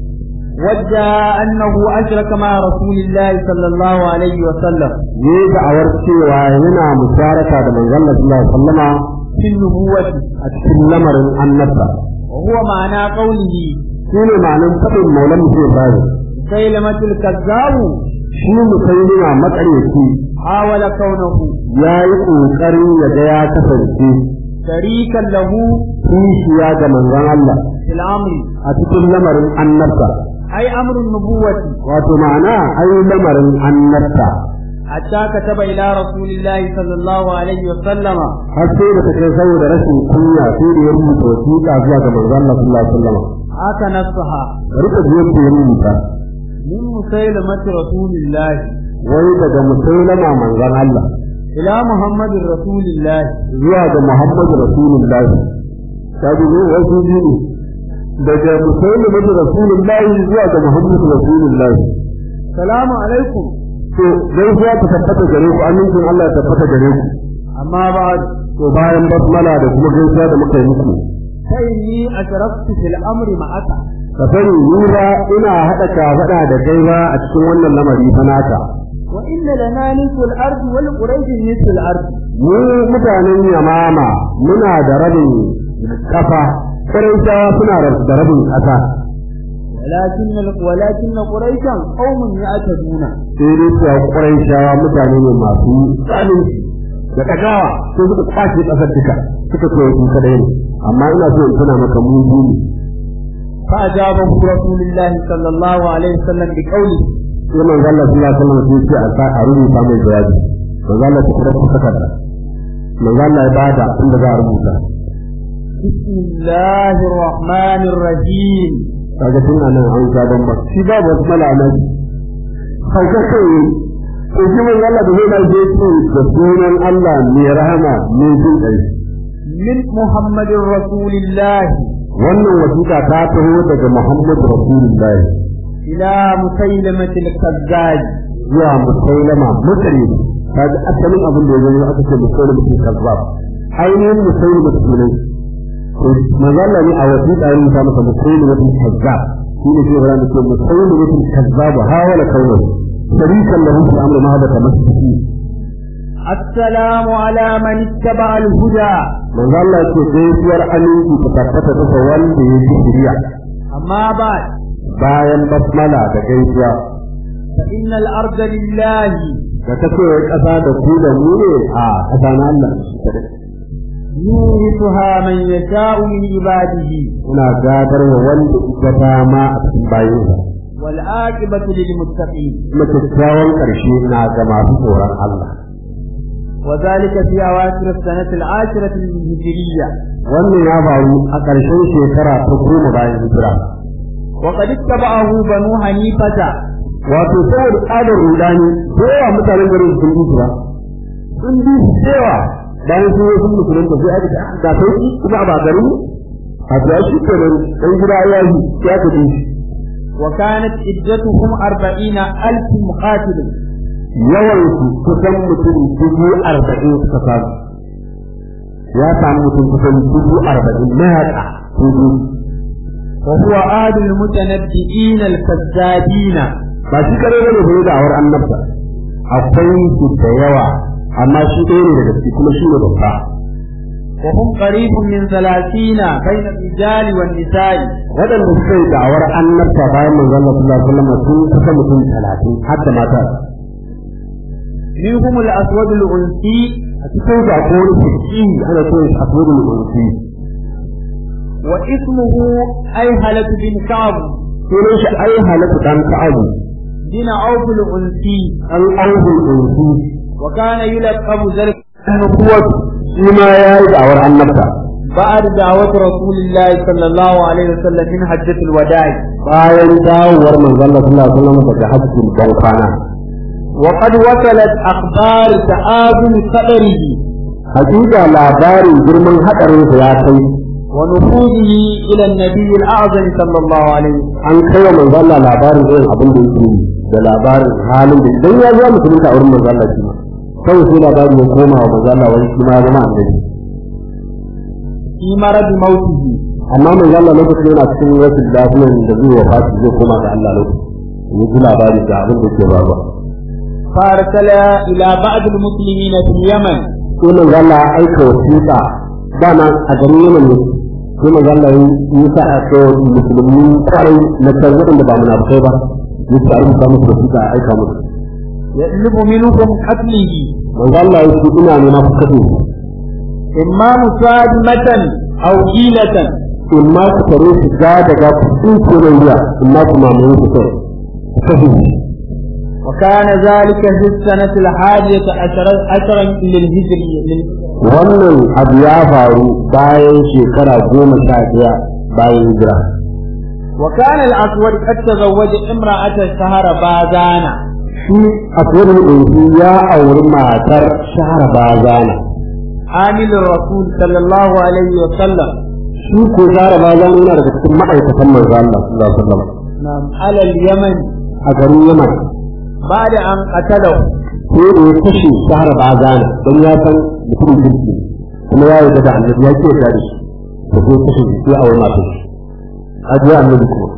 [SPEAKER 4] وادعى أنه أشرك مع رسول الله صلى الله عليه وسلم
[SPEAKER 3] ne da'awar cewa yana musharaka da manzon Allah sallallahu alaihi wasallama
[SPEAKER 4] في النبوة
[SPEAKER 3] a cikin lamarin annabta
[SPEAKER 4] وهو معنى قوله
[SPEAKER 3] shine ma'anar fadin maulan mutum Ibrahim
[SPEAKER 4] سيلمة الكذاب
[SPEAKER 3] shi musailima makaryaci
[SPEAKER 4] حاول كونه
[SPEAKER 3] ya yi ƙoƙarin ya ga ya kasance
[SPEAKER 4] شريكا له
[SPEAKER 3] kishiya ga manzon Allah
[SPEAKER 4] في الأمر
[SPEAKER 3] a cikin lamarin annabta
[SPEAKER 4] أي أمر النبوة
[SPEAKER 3] wato ma'ana ai lamarin annabta
[SPEAKER 4] حتى كتب إلى رسول الله صلى الله عليه وسلم
[SPEAKER 3] har sai da take saboda rashin kunya sai da ya rubuta wasiƙa zuwa ga manzon Allah sallallahu alaihi wasallam
[SPEAKER 4] هكا نصها
[SPEAKER 3] rika biyar da ya rubuta
[SPEAKER 4] من مسيلمة رسول الله
[SPEAKER 3] wai daga musailama manzon Allah
[SPEAKER 4] إلى محمد رسول الله
[SPEAKER 3] zuwa ga Muhammad Rasulullahi kaji ne wasu biyu daga musailama Rasulullahi zuwa ga Muhammad Rasulullahi
[SPEAKER 4] السلام عليكم
[SPEAKER 3] to gaisuwa ta tabbata gare ku amincin Allah ya tabbata gare ku
[SPEAKER 4] أما بعد
[SPEAKER 3] to bayan basmala da kuma gaisuwa da muka yi muku
[SPEAKER 4] فإني أشرفت في الأمر معك
[SPEAKER 3] ka sani ni ba ina haɗa kafaɗa da kai ba a cikin wannan lamari fa naka
[SPEAKER 4] وإن لنا نصف الأرض ولقريش نصف الأرض
[SPEAKER 3] mu mutanen yamama muna da rabin kafa ƙuraishawa suna da rabin ƙasa
[SPEAKER 4] ولكن ولكن قريشا قوم يعتدون
[SPEAKER 3] sai dai cewa ƙuraishawa mutane ne masu zalunci da ɗagawa sai suka kwace ƙasar duka suka ce su kadai ne amma ina so in tuna maka mu ne
[SPEAKER 4] فأجابه رسول الله صلى الله عليه وسلم بقوله
[SPEAKER 3] sai manzo Allah sallallahu alaihi wasallam sai ce a sa a rubuta mai jawabi manzo Allah ta kira ku takarda manzo Allah ya bada inda za a rubuta
[SPEAKER 4] بسم الله الرحمن الرحيم
[SPEAKER 3] kaga tun nan an ga don ba shi ba wasu malamai kauka kai ko shi manzo Allah da zai da je ce da sunan Allah mai rahama mai jin kai
[SPEAKER 4] من محمد رسول الله
[SPEAKER 3] wannan wasiƙa ta taho daga Muhammad Rasulullahi
[SPEAKER 4] إلى مسيلمة الكذاب
[SPEAKER 3] zuwa musailama mutane kaga asalin abin da ya zama aka ce musailama ke kazzab ainihin musailama sunan to manzala ne a wasiƙa yin ta masa musailama ke kazzab shi ne ke bara da ke musailama ke kazzab hawala kaunar sharikan lahu fi amri ma bata masjidi
[SPEAKER 4] السلام على من اتبع الهدى
[SPEAKER 3] manzo Allah ce gaisuwar aminci ta tabbata ta wanda ya ji shiriya
[SPEAKER 4] أما بعد
[SPEAKER 3] bayan basmala da gaisuwa
[SPEAKER 4] فإن الأرض لله
[SPEAKER 3] da ta ce ƙasa da ku da mu ne a ƙasa na Allah
[SPEAKER 4] يورثها من يشاء من عباده
[SPEAKER 3] ina gadar wa wanda ita dama a cikin bayinsa
[SPEAKER 4] والعاقبة للمتقين
[SPEAKER 3] kuma kyakkyawan ƙarshe na ga masu tsoron Allah
[SPEAKER 4] وذلك في أواخر السنة العاشرة الهجرية
[SPEAKER 3] wannan ya faru a ƙarshen shekara ta goma bayan hijira
[SPEAKER 4] وقد اتبعه بنو حنيفة
[SPEAKER 3] wato saboda tsadar rudani da yawa mutanen garin sun bi su ba sun bi su da yawa bayan sun yi sun musulunta sai aka ce ah, ga sauki kuma a ba garin a biya shi kenan dan gida ya yi sai aka bi shi
[SPEAKER 4] وكانت عدتهم أربعين ألف مقاتل
[SPEAKER 3] yawan su kusan mutum dubu arba'in suka samu ya samu mutum kusan dubu arba'in mayaƙa dubu
[SPEAKER 4] وهو آل المتنبئين الكذابين
[SPEAKER 3] ba shi kare ne bai da awar annabta akwai su da yawa amma shi ɗaya ne daga ciki kuma shi ne babba
[SPEAKER 4] وهم قريب من ثلاثين بين الرجال والنساء
[SPEAKER 3] waɗanda suka yi da'awar annabta bayan manzon Allah sallallahu alaihi wasallam sun kusa mutum talatin har da mata
[SPEAKER 4] منهم الأسود الأنسي
[SPEAKER 3] a cikin da ko wani fiki ana so ya aswadu al-unsi
[SPEAKER 4] واسمه أيهلة بن كعب
[SPEAKER 3] sunan shi ai halatu dan ka'abu
[SPEAKER 4] بن عوف الأنسي
[SPEAKER 3] an aubul unsi
[SPEAKER 4] وكان يلقب ذلك
[SPEAKER 3] kuwa shi ma ya yi da'awar annabta
[SPEAKER 4] بعد دعوة رسول الله صلى الله عليه وسلم من حجة الوداع
[SPEAKER 3] bayan dawowar manzon Allah sallallahu alaihi wasallam daga hajjin ban kwana
[SPEAKER 4] وقد وصلت أخبار تعاظم قدره
[SPEAKER 3] hakika labarin girman hadarin sa ya kai
[SPEAKER 4] ونفوذه إلى النبي الأعظم صلى الله عليه وسلم
[SPEAKER 3] an kai wa manzon Allah labarin irin abin da yake yi da labarin halin da idan ya zo musulunta a wurin manzon Allah shi ma kawai sai labarin ya koma wa manzon Allah wani shi ma ya zama annabi
[SPEAKER 4] في مرض موته
[SPEAKER 3] amma manzon Allah lokacin yana cikin rashin lafiyar da zai wafati zai koma ga Allah lokacin ya ji labari ga abin da ke faruwa
[SPEAKER 4] فأرسل إلى بعض المسلمين في اليمن
[SPEAKER 3] sai manzon Allah ya aika wasiƙa dama a garin Yemen ne sai manzon Allah ya yi sa a kai musulmi kwarai na can waɗanda ba munafukai ba ya ce a rubuta musu wasiƙa a aika musu
[SPEAKER 4] يطلب منهم قتله
[SPEAKER 3] manzon Allah ya ce ina nema ku kaɗe
[SPEAKER 4] إما مسادمة أو حيلة
[SPEAKER 3] in ma ku tare su ga daga kuɗin ko na wuya in ma ku mamaye su kai ku kashe shi
[SPEAKER 4] وكان ذلك في السنة الحادية عشر عشرا للهجرية لل-
[SPEAKER 3] wannan abu ya faru bayan shekara goma sha ɗaya bayan hijira
[SPEAKER 4] وكان الأسود قد تزوج امرأة شهر بازانا
[SPEAKER 3] shi a tsohon ɗauki ya auri matar shahara bazana
[SPEAKER 4] عامل الرسول صلى الله عليه وسلم
[SPEAKER 3] shi ko shahara bazana yana daga cikin ma'aikatan manzo Allah sallallahu alaihi wasallam
[SPEAKER 4] نعم على اليمن
[SPEAKER 3] a garin Yaman
[SPEAKER 4] بعد أن قتله
[SPEAKER 3] sai da ya kashe shahara bazana don ya san mutumin kirki ne. kuma ya yarda da annabi ya ce da shi to sai kashe shi sai auri matar shi ajiya annabi kuma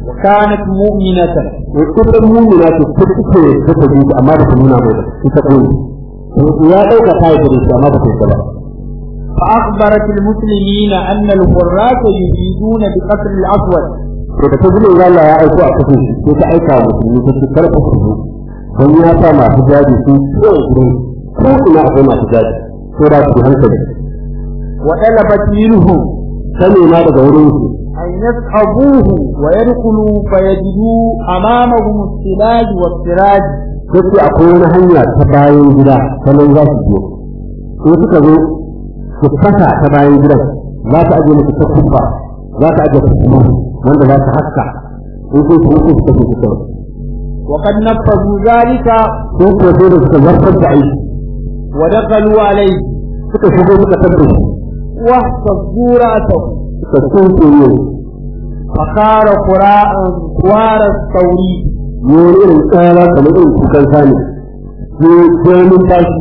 [SPEAKER 4] وكانت مؤمنة
[SPEAKER 3] ita mumina ce ta take ta ta ji amma ba ta nuna mai ba ita koyi ya dauka ta yi da shi amma ba ta yi ba
[SPEAKER 4] فأخبرت المسلمين أن الحراس يريدون بقتل الأسود
[SPEAKER 3] to da ta ji mai Allah ya aiko a kashe shi sai ta aika wa musulmi ta ce kar ku zo don ya sa masu jadi su ko gurin ko ina akwai masu jadi ko da su hankali
[SPEAKER 4] وطلبت منه
[SPEAKER 3] ta nema daga wurin su
[SPEAKER 4] أن يصحبوه ويدخلوا فيجدوا أمامهم السلاج والسراج
[SPEAKER 3] sai akwai wani hanya ta bayan gida ta nan za su biyo in suka zo su kasa ta bayan gidan za ta aje musu ta kubba za ta aje ta kuma wanda za ta haska in sun kuma su suka fi kyau
[SPEAKER 4] وقد نفذوا ذلك
[SPEAKER 3] sun kuwa sai da suka zartar da aiki
[SPEAKER 4] ودخلوا عليه
[SPEAKER 3] suka shigo suka tabbata
[SPEAKER 4] واهتزوا رأسه
[SPEAKER 3] suka tsinke ne
[SPEAKER 4] فقال قراء خوار الثوري
[SPEAKER 3] ne wani irin tsara kamar irin kukan sani ne domin tashi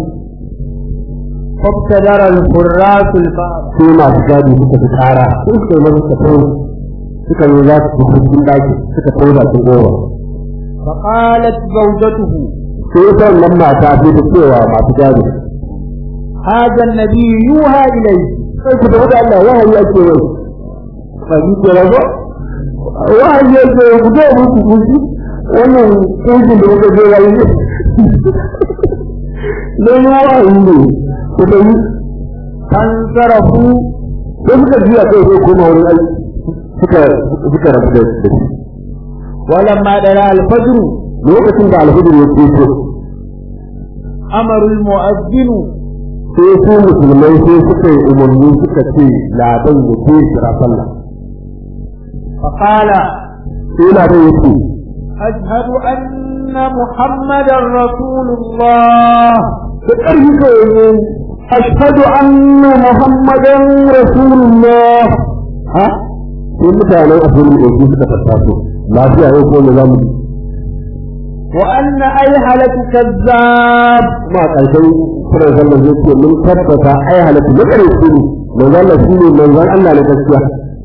[SPEAKER 4] فابتدر الحراس الباب
[SPEAKER 3] sai masu gadi suka fi tsara sun suka yi masu tafi suka yi za su fi cikin ɗaki suka kai bakin goma
[SPEAKER 4] فقالت زوجته
[SPEAKER 3] sai ita wannan mata sai ta cewa masu gadi
[SPEAKER 4] هذا النبي يوحى إليه
[SPEAKER 3] sai ku da Allah wahayi ake yau ba ni ke rago wahayi ake yau ku zo mu ku kushi wannan kujin da muka je yayi ne ne wahayi ne ku da yi
[SPEAKER 4] فانصرفوا
[SPEAKER 3] sai suka jiya kai sai koma wurin aiki suka suka rabu da shi
[SPEAKER 4] ولما دنا الفجر
[SPEAKER 3] lokacin da alhudur ya ce
[SPEAKER 4] أمر المؤذن
[SPEAKER 3] sai su musulmai sai suka yi umarni suka ce ladan ya ce kira sallah
[SPEAKER 4] فقال
[SPEAKER 3] sai ladan ya ce
[SPEAKER 4] أشهد أن محمدا رسول الله
[SPEAKER 3] da ƙarfi kawai ne ashhadu anna muhammadan rasulullah ha sai mutanen asirin da su suka tattaso lafiya yau ko ne zamu
[SPEAKER 4] وأن أيهلة كذاب
[SPEAKER 3] kuma a ƙarshen kiran sallar zai ce mun tabbata ai halatta na ƙarfi ne manzon Allah shine manzon Allah na gaskiya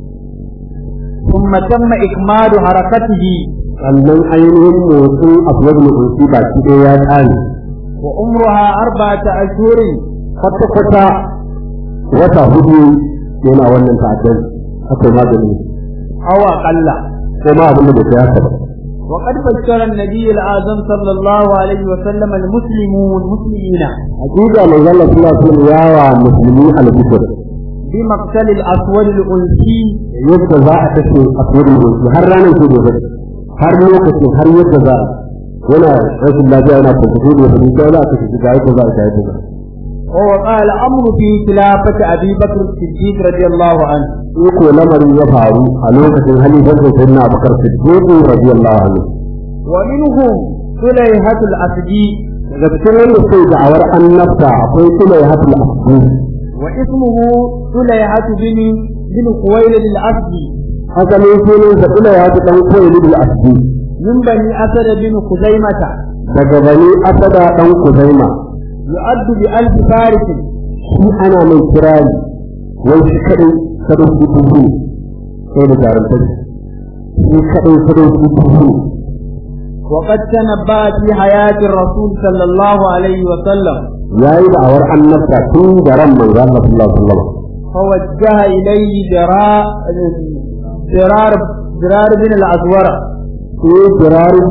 [SPEAKER 4] ثم تم إكمال حركته
[SPEAKER 3] sannan ainihin motsin abuwar mutunci baki ɗaya ya ƙare
[SPEAKER 4] وعمرها أربعة أشهر
[SPEAKER 3] kwata-kwata wata hudu yana wannan ta'addar aka yi magani
[SPEAKER 4] أو أقل
[SPEAKER 3] ko ma abin da bai kai haka ba
[SPEAKER 4] وقد بشر النبي الأعظم صلى الله عليه وسلم المسلمون مسلمين
[SPEAKER 3] hakika manzon Allah sallallahu alaihi wasallam ya wa musulmi al-bishir
[SPEAKER 4] بمقتل الأسود الأنسي
[SPEAKER 3] yadda za a kashe abuwar mutunci har ranar ke gobe har lokacin har yadda za a yana rashin lafiya yana kwankwaso da yadda sai za a kashe shi ga yadda za a ga yadda za a
[SPEAKER 4] ووقع الأمر في خلافة أبي بكر الصديق رضي الله عنه
[SPEAKER 3] in ko lamarin ya faru a lokacin halifar da sayyidina Abubakar Siddiq radiyallahu anhu
[SPEAKER 4] ومنهم سليهة الأسدي
[SPEAKER 3] daga cikin wanda sai da'awar annabta akwai Sulayhatul Asdi
[SPEAKER 4] واسمه سليهة بن بن خويلد الأسدي
[SPEAKER 3] haka ne sunan sa Sulayhatu dan Khuwaylid Asdi
[SPEAKER 4] من بني أسد بن خزيمة
[SPEAKER 3] daga bani Asada dan Kuzaima
[SPEAKER 4] يؤد بألف فارس
[SPEAKER 3] shi ana mai kirari wai shi kadai sadauki dubu sai da jarumtar shi kadai sadauki dubu
[SPEAKER 4] وقد تنبأ في حياة الرسول صلى الله عليه وسلم
[SPEAKER 3] yayi da'awar annabta tun da ran manzo Allah sallallahu alaihi wasallam
[SPEAKER 4] فوجه إليه جراء درار درار بن الأزورة
[SPEAKER 3] sai kirarin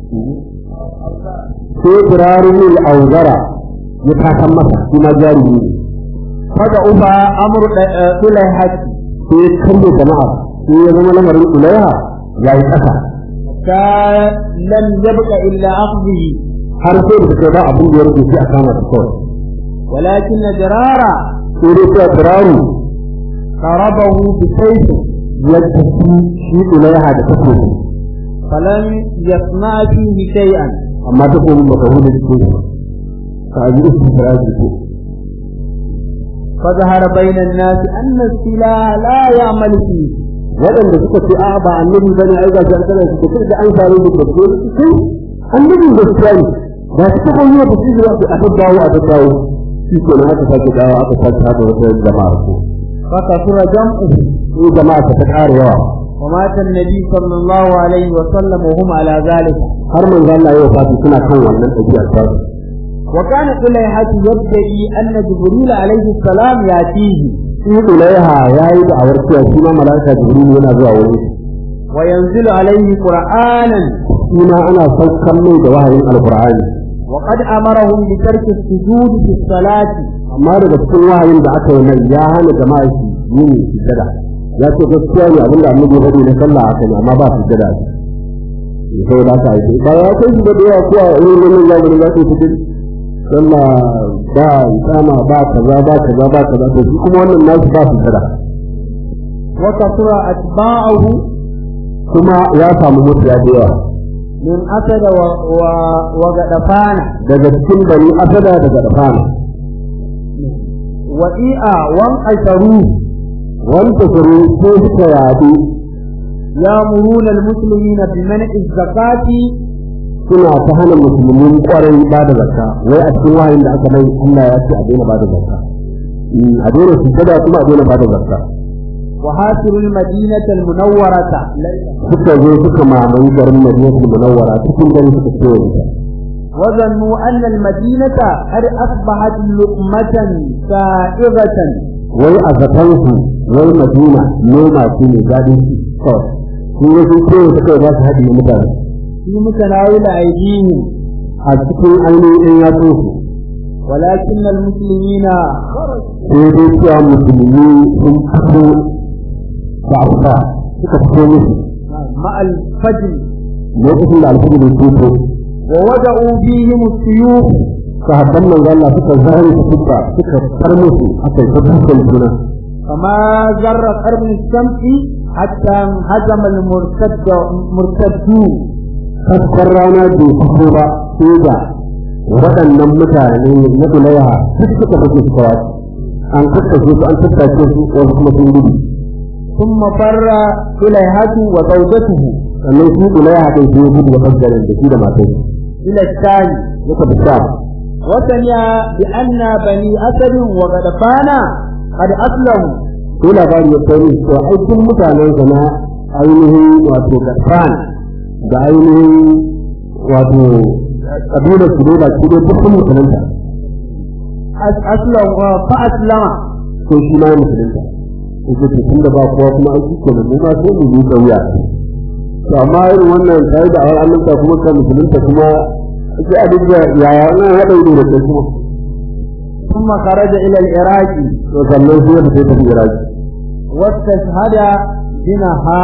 [SPEAKER 3] sai kirarin al-awzara ya tasan masa shi ma jarumi ne
[SPEAKER 4] فضعف أمر سليهة
[SPEAKER 3] sai ya kalle jama'a sai ya zama lamarin ulaiha ya yi ƙasa
[SPEAKER 4] لم يبق إلا أخذه
[SPEAKER 3] har sai da suka ba abin da ya rage sai a kama su kawai
[SPEAKER 4] ولكن درارا
[SPEAKER 3] sai dai sai kiraru
[SPEAKER 4] ضربه بسيفه
[SPEAKER 3] ya tafi shi ulaiha da takobi
[SPEAKER 4] فلم يصنع فيه شيئا
[SPEAKER 3] amma takobin baka hudu da ke ka ji isu firaji ko
[SPEAKER 4] فظهر بين الناس أن السلاح لا يعمل فيه
[SPEAKER 3] waɗanda suka ce a ba annabi bane ai ga jan kana su ce da an sare da gaske kai annabi gaskiya ne ba su ta koyi ba su zuwa a daddawo a daddawo shi ke nan aka sake dawo aka sake haɗa wata jama'a ko
[SPEAKER 4] فكثر جمعه
[SPEAKER 3] sai jama'a ta ƙara yawa
[SPEAKER 4] ومات النبي صلى الله عليه وسلم وهم على ذلك
[SPEAKER 3] har manzo Allah ya wafatu suna kan wannan ɗabi'a ta su
[SPEAKER 4] وكان طليحة يدعي أن جبريل عليه السلام يأتيه
[SPEAKER 3] shi Ulaiha ya yi da'awar cewa shi ma mala'ika Jibril yana zuwa wurin shi
[SPEAKER 4] وينزل عليه قرآنا
[SPEAKER 3] shi ma ana saukan mai da wahayin alqur'ani
[SPEAKER 4] وقد أمرهم بترك السجود في الصلاة
[SPEAKER 3] amma daga cikin wahayin da aka yi mai ya hana jama'a shi yin sujada ya ce gaskiya ne abinda annabi ya faɗi na sallah haka ne amma ba sujada ne sai da aka yi ba ya kai shi da yawa ko a irin wannan zamanin za su yi sallah ba isama ba kaza ba kaza ba kaza to shi kuma wannan nasu ba sujada
[SPEAKER 4] وكثر أتباعه
[SPEAKER 3] kuma ya samu mutu ya da yawa
[SPEAKER 4] من أسد و... و... وغدفان
[SPEAKER 3] daga cikin bani asada daga dafana
[SPEAKER 4] وإيئا وانقشروا
[SPEAKER 3] wanda suru ko suka yadu
[SPEAKER 4] يأمرون المسلمين بمنع الزكاة
[SPEAKER 3] suna ta hana musulmin kwarai ba da zakka wai a cikin wahayin da aka mai Allah ya ce a daina ba da zakka Mm, a daina sujjada kuma a daina ba da zakka
[SPEAKER 4] وهاجروا المدينة المنورة
[SPEAKER 3] suka zo suka mamaye garin Madinatul Munawwara cikin gari suka kewaye ta
[SPEAKER 4] وظنوا أن المدينة قد أصبحت لقمة سائغة
[SPEAKER 3] wai a zaton su wai Madina noma ce mai daɗin ci kawai sun yi sun kewaye suka yi ba su haɗe mutane
[SPEAKER 4] في متناول أيديهم
[SPEAKER 3] a cikin ainihin ɗan yatsun su
[SPEAKER 4] ولكن المسلمين
[SPEAKER 3] sai dai cewa musulmi sun fito da abuwa suka fito musu
[SPEAKER 4] مع الفجر
[SPEAKER 3] lokacin da alfajir ya fito
[SPEAKER 4] ووضعوا فيهم السيوف
[SPEAKER 3] sahabban manzo Allah suka zare su suka suka far musu aka yi ta dukan juna
[SPEAKER 4] فما جر قرن الشمس حتى انهزم المرتد مرتدون
[SPEAKER 3] kaskar rana bai fito ba sai da waɗannan mutane na Ulaiha duk suka fito suka wasu an kakkashe su an tattace su wasu kuma sun gudu
[SPEAKER 4] ثم فر إليهة وزوجته
[SPEAKER 3] sannan shi Ulaiha ɗin sai ya gudu da ɓangaren da shi da matai
[SPEAKER 4] إلى الثاني
[SPEAKER 3] ya tafi sha
[SPEAKER 4] وسمع بأن بني أسد وغدفان قد أسلموا
[SPEAKER 3] sai labari ya kai to ai duk mutanen sa na ainihin wato Gaffan da ainihin wato kabilar su ne ba su dai duk sun musulunta
[SPEAKER 4] أس- أسلم فأسلم
[SPEAKER 3] ko shi ma ya musulunta yake to tun da ba kowa kuma an kike mu ma sai mu yi kauya to amma irin wannan sai da awar annabta kuma kan musulunta kuma sai a dinga yaya nan haɗa ido da kai kuma
[SPEAKER 4] ثم خرج إلى العراق
[SPEAKER 3] to sannan sai ya fita tafi Iraki
[SPEAKER 4] واستشهد بنها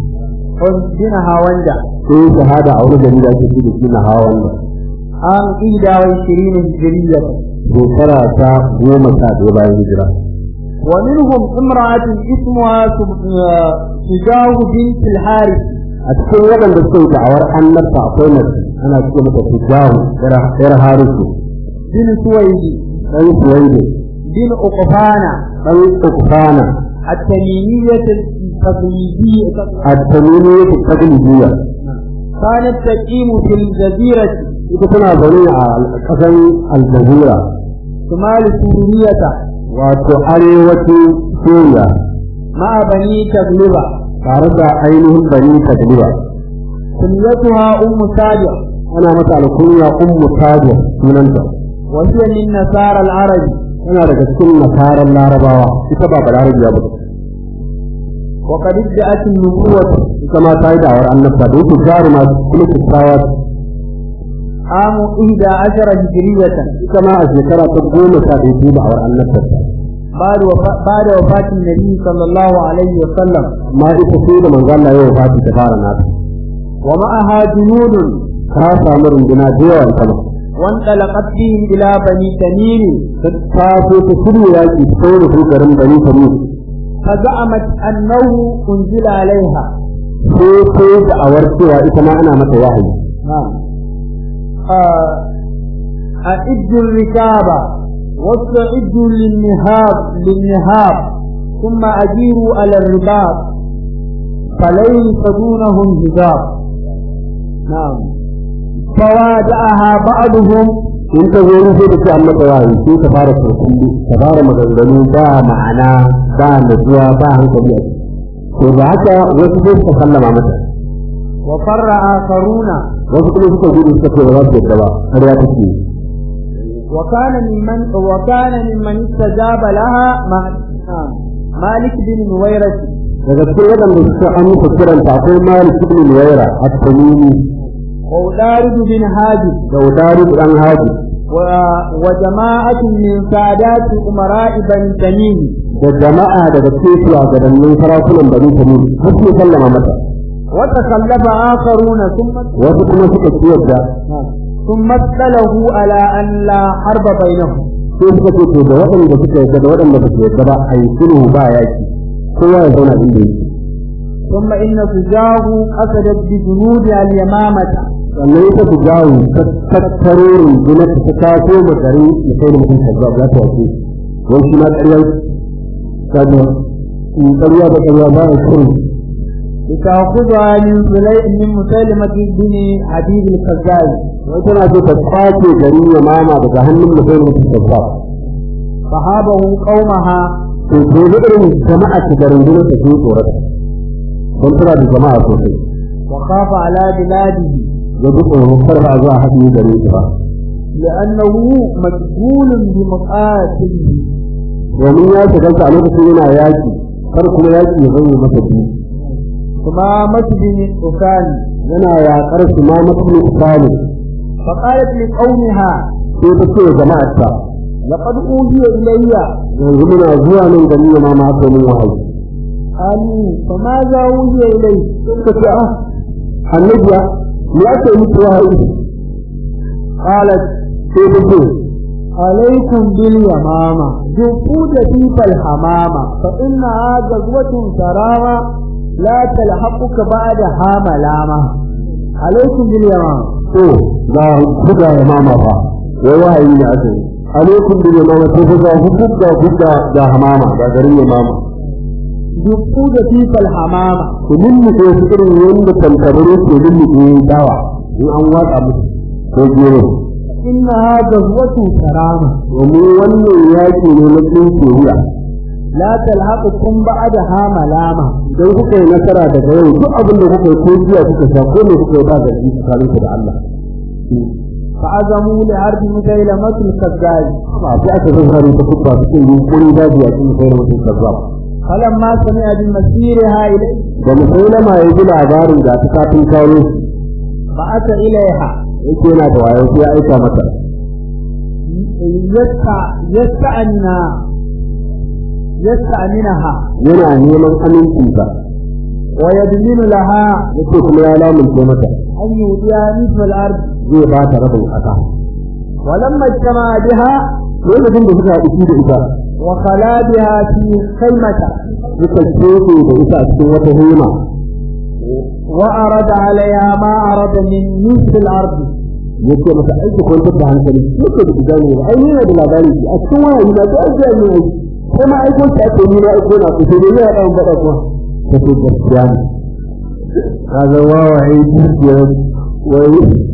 [SPEAKER 4] بنها ونجا
[SPEAKER 3] sai shahada a wani gari da ake ci da shi na hawa wannan
[SPEAKER 4] عام 21 هجرية
[SPEAKER 3] shekara ta goma sha ɗaya bayan hijira
[SPEAKER 4] ومنهم امرأة اسمها سب- آه، سجاه بنت الحارث
[SPEAKER 3] a cikin waɗanda suka yi da'awar annabta akwai mace ana cikin mata tijahu yar harisu
[SPEAKER 4] بن سويد
[SPEAKER 3] ɗan suwaidi
[SPEAKER 4] بن أقفانة
[SPEAKER 3] ɗan ukfana
[SPEAKER 4] التميمية التقليدية
[SPEAKER 3] a tamimi yake tagin jiya
[SPEAKER 4] كانت تقيم في الجزيرة
[SPEAKER 3] ita tana zaune a ƙasan aljazira
[SPEAKER 4] شمال سورية
[SPEAKER 3] wato arewacin suriya
[SPEAKER 4] مع بني تغلبة
[SPEAKER 3] tare da ainihin bani tadliba
[SPEAKER 4] كنيتها أم سابع
[SPEAKER 3] ana mata alkunya ummu tajir sunanta
[SPEAKER 4] وهي من نصارى العرب
[SPEAKER 3] tana daga cikin nasarar larabawa ita ba balarabiya ba
[SPEAKER 4] وقد ادعت النبوة
[SPEAKER 3] ita ma ta yi da'awar annabta da yake jaruma kuma kyakkyawa
[SPEAKER 4] عام 11 هجرية
[SPEAKER 3] ita ma a shekara ta goma sha ɗaya ce da'awar annabta
[SPEAKER 4] بعد وفاة بعد وفاة النبي صلى الله عليه وسلم
[SPEAKER 3] amma ita sai da manzo Allah ya wafati ta fara nata
[SPEAKER 4] ومعها جنود
[SPEAKER 3] ta samu runduna da yawa ita ma
[SPEAKER 4] وانطلقت بهم إلى بني تميم
[SPEAKER 3] ta so ta shirya yaƙi ta kawo da su garin bani tamim
[SPEAKER 4] فزعمت أنه أنزل عليها
[SPEAKER 3] sai ta yi da'awar cewa ita ma ana mata wahayi
[SPEAKER 4] آه، أعدوا الركاب واستعدوا للنهاب للنهاب ثم أجيروا على الرباط فليس دونهم حجاب نعم فوادعها بعضهم
[SPEAKER 3] in ta zo sai da ce an mata wahayi sai ta fara kurkullu ta fara maganganu ba ma'ana ba natsuwa ba hankali a ciki to da haka wasu sai suka sallama mata
[SPEAKER 4] وفر آخرون
[SPEAKER 3] wasu kuma suka gudu suka ce ba za su yadda ba har ya take
[SPEAKER 4] وكان ممن وكان ممن استجاب لها ما- مالك بن نويرة
[SPEAKER 3] daga cikin waɗanda suka amsa kiranta akwai malik ibn nuwaira at-tamimi
[SPEAKER 4] وأدارد بن هادي
[SPEAKER 3] da udari dan haji
[SPEAKER 4] و- وجماعة من سادات أمراء بني تميم
[SPEAKER 3] da jama'a daga cikin shugabannin sarakunan bani tamim har su sallama mata
[SPEAKER 4] وتخلف آخرون ثم
[SPEAKER 3] wasu kuma suka ci yadda
[SPEAKER 4] ثم اطلعه على أن لا حرب بينهم
[SPEAKER 3] sai suka ce to da waɗanda suka yadda da waɗanda ba su yadda ba a yi sulhu ba yaki kowa ya zauna inda yake
[SPEAKER 4] ثم إن سجاه قصدت بجنودها اليمامة
[SPEAKER 3] sannan ita su jawo ta tattaro rundunar ta taso ma garin ya kai da mutum kazzab za ta wace wai shi ma ƙaryar kaza in ƙarya da ƙarya ba a shirin
[SPEAKER 4] لتأخذها من سليم من مسلمة بن حبيب الخزاعي
[SPEAKER 3] wai tana so ta kwace garin ya mama daga hannun mutum mutum kazzab
[SPEAKER 4] فهابه قومها
[SPEAKER 3] to to da irin jama'a ta da rundunar ta sun tsorata don tana da jama'a sosai
[SPEAKER 4] وخاف على بلاده
[SPEAKER 3] ya ji tsoro kar ba za a haɗe gare ta ba
[SPEAKER 4] لأنه مشغول بمقاتله
[SPEAKER 3] domin ya shigarta a lokacin yana yaƙi kar kuma yaƙi ya zama masa biyu
[SPEAKER 4] ثمامة بن عكان
[SPEAKER 3] yana yaƙar su ma mutum misali
[SPEAKER 4] فقالت لقومها
[SPEAKER 3] sai ta ce jama'arta
[SPEAKER 4] لقد أوحي إلي
[SPEAKER 3] yanzu muna zuwa nan gari ya ma aka min wahayi
[SPEAKER 4] قالوا فماذا أوحي إليه
[SPEAKER 3] suka ce ah annabiya me aka yi miki wahayi
[SPEAKER 4] قالت
[SPEAKER 3] sai ta ce
[SPEAKER 4] عليكم باليمامة جفود فيك الحمامة فإنها غزوة سرامة لا تلحقك بعدها ملامة عليكم باليمامة
[SPEAKER 3] to ga buga ya mama fa wai wahayi ne aka yi alaikum bil yamama sai fa ga hukka hukka da hamama ga garin ya mama
[SPEAKER 4] جفود فيك الحمامة
[SPEAKER 3] ku lulluɓe su irin yadda tantabaru ke lulluɓe dawa in an watsa musu ko gero
[SPEAKER 4] إنها غزوة سرامة
[SPEAKER 3] domin wannan yaƙi ne na tsinke wuya
[SPEAKER 4] لا تلحقكم بعدها ملامة
[SPEAKER 3] idan kuka yi nasara daga yau duk abin da kuka yi ko jiya kuka sha ko ne kuka yi ba da tsakaninku da Allah
[SPEAKER 4] فعزموا لعرض مسيلمة الكذاب
[SPEAKER 3] ba sai aka zan hari ta kubba su cikin yunkuri daji a cikin sayar mutum kazzab
[SPEAKER 4] فلما سمع بمسيرها إليه
[SPEAKER 3] da musailama ya ji labarin ga ta kafin kawo
[SPEAKER 4] بعث إليها
[SPEAKER 3] yake yana da wayo sai ya aika mata
[SPEAKER 4] يستع- يستأمن يستأمنها
[SPEAKER 3] yana neman amincinta
[SPEAKER 4] ويدمن لها
[SPEAKER 3] yake kuma ya lamunce mata
[SPEAKER 4] أن يؤتيها نصف الأرض
[SPEAKER 3] zai ba ta rabin ƙasa
[SPEAKER 4] ولما اجتمع بها
[SPEAKER 3] lokacin da suka haɗu da ita
[SPEAKER 4] وخلا بها في خيمة
[SPEAKER 3] suka kefe da ita a cikin wata hema
[SPEAKER 4] وأرد عليها ما أرد من نصف الأرض
[SPEAKER 3] yake masa aiki kwantar da hankali yake da gane ba ai yana da labari a cikin waya na ta ajiya ne ai ko ma aiko ta ake ni na aiko na ku sai dai ya dan faɗa kuma ta ce gaskiya ne ka ga wawa ai dukiya wai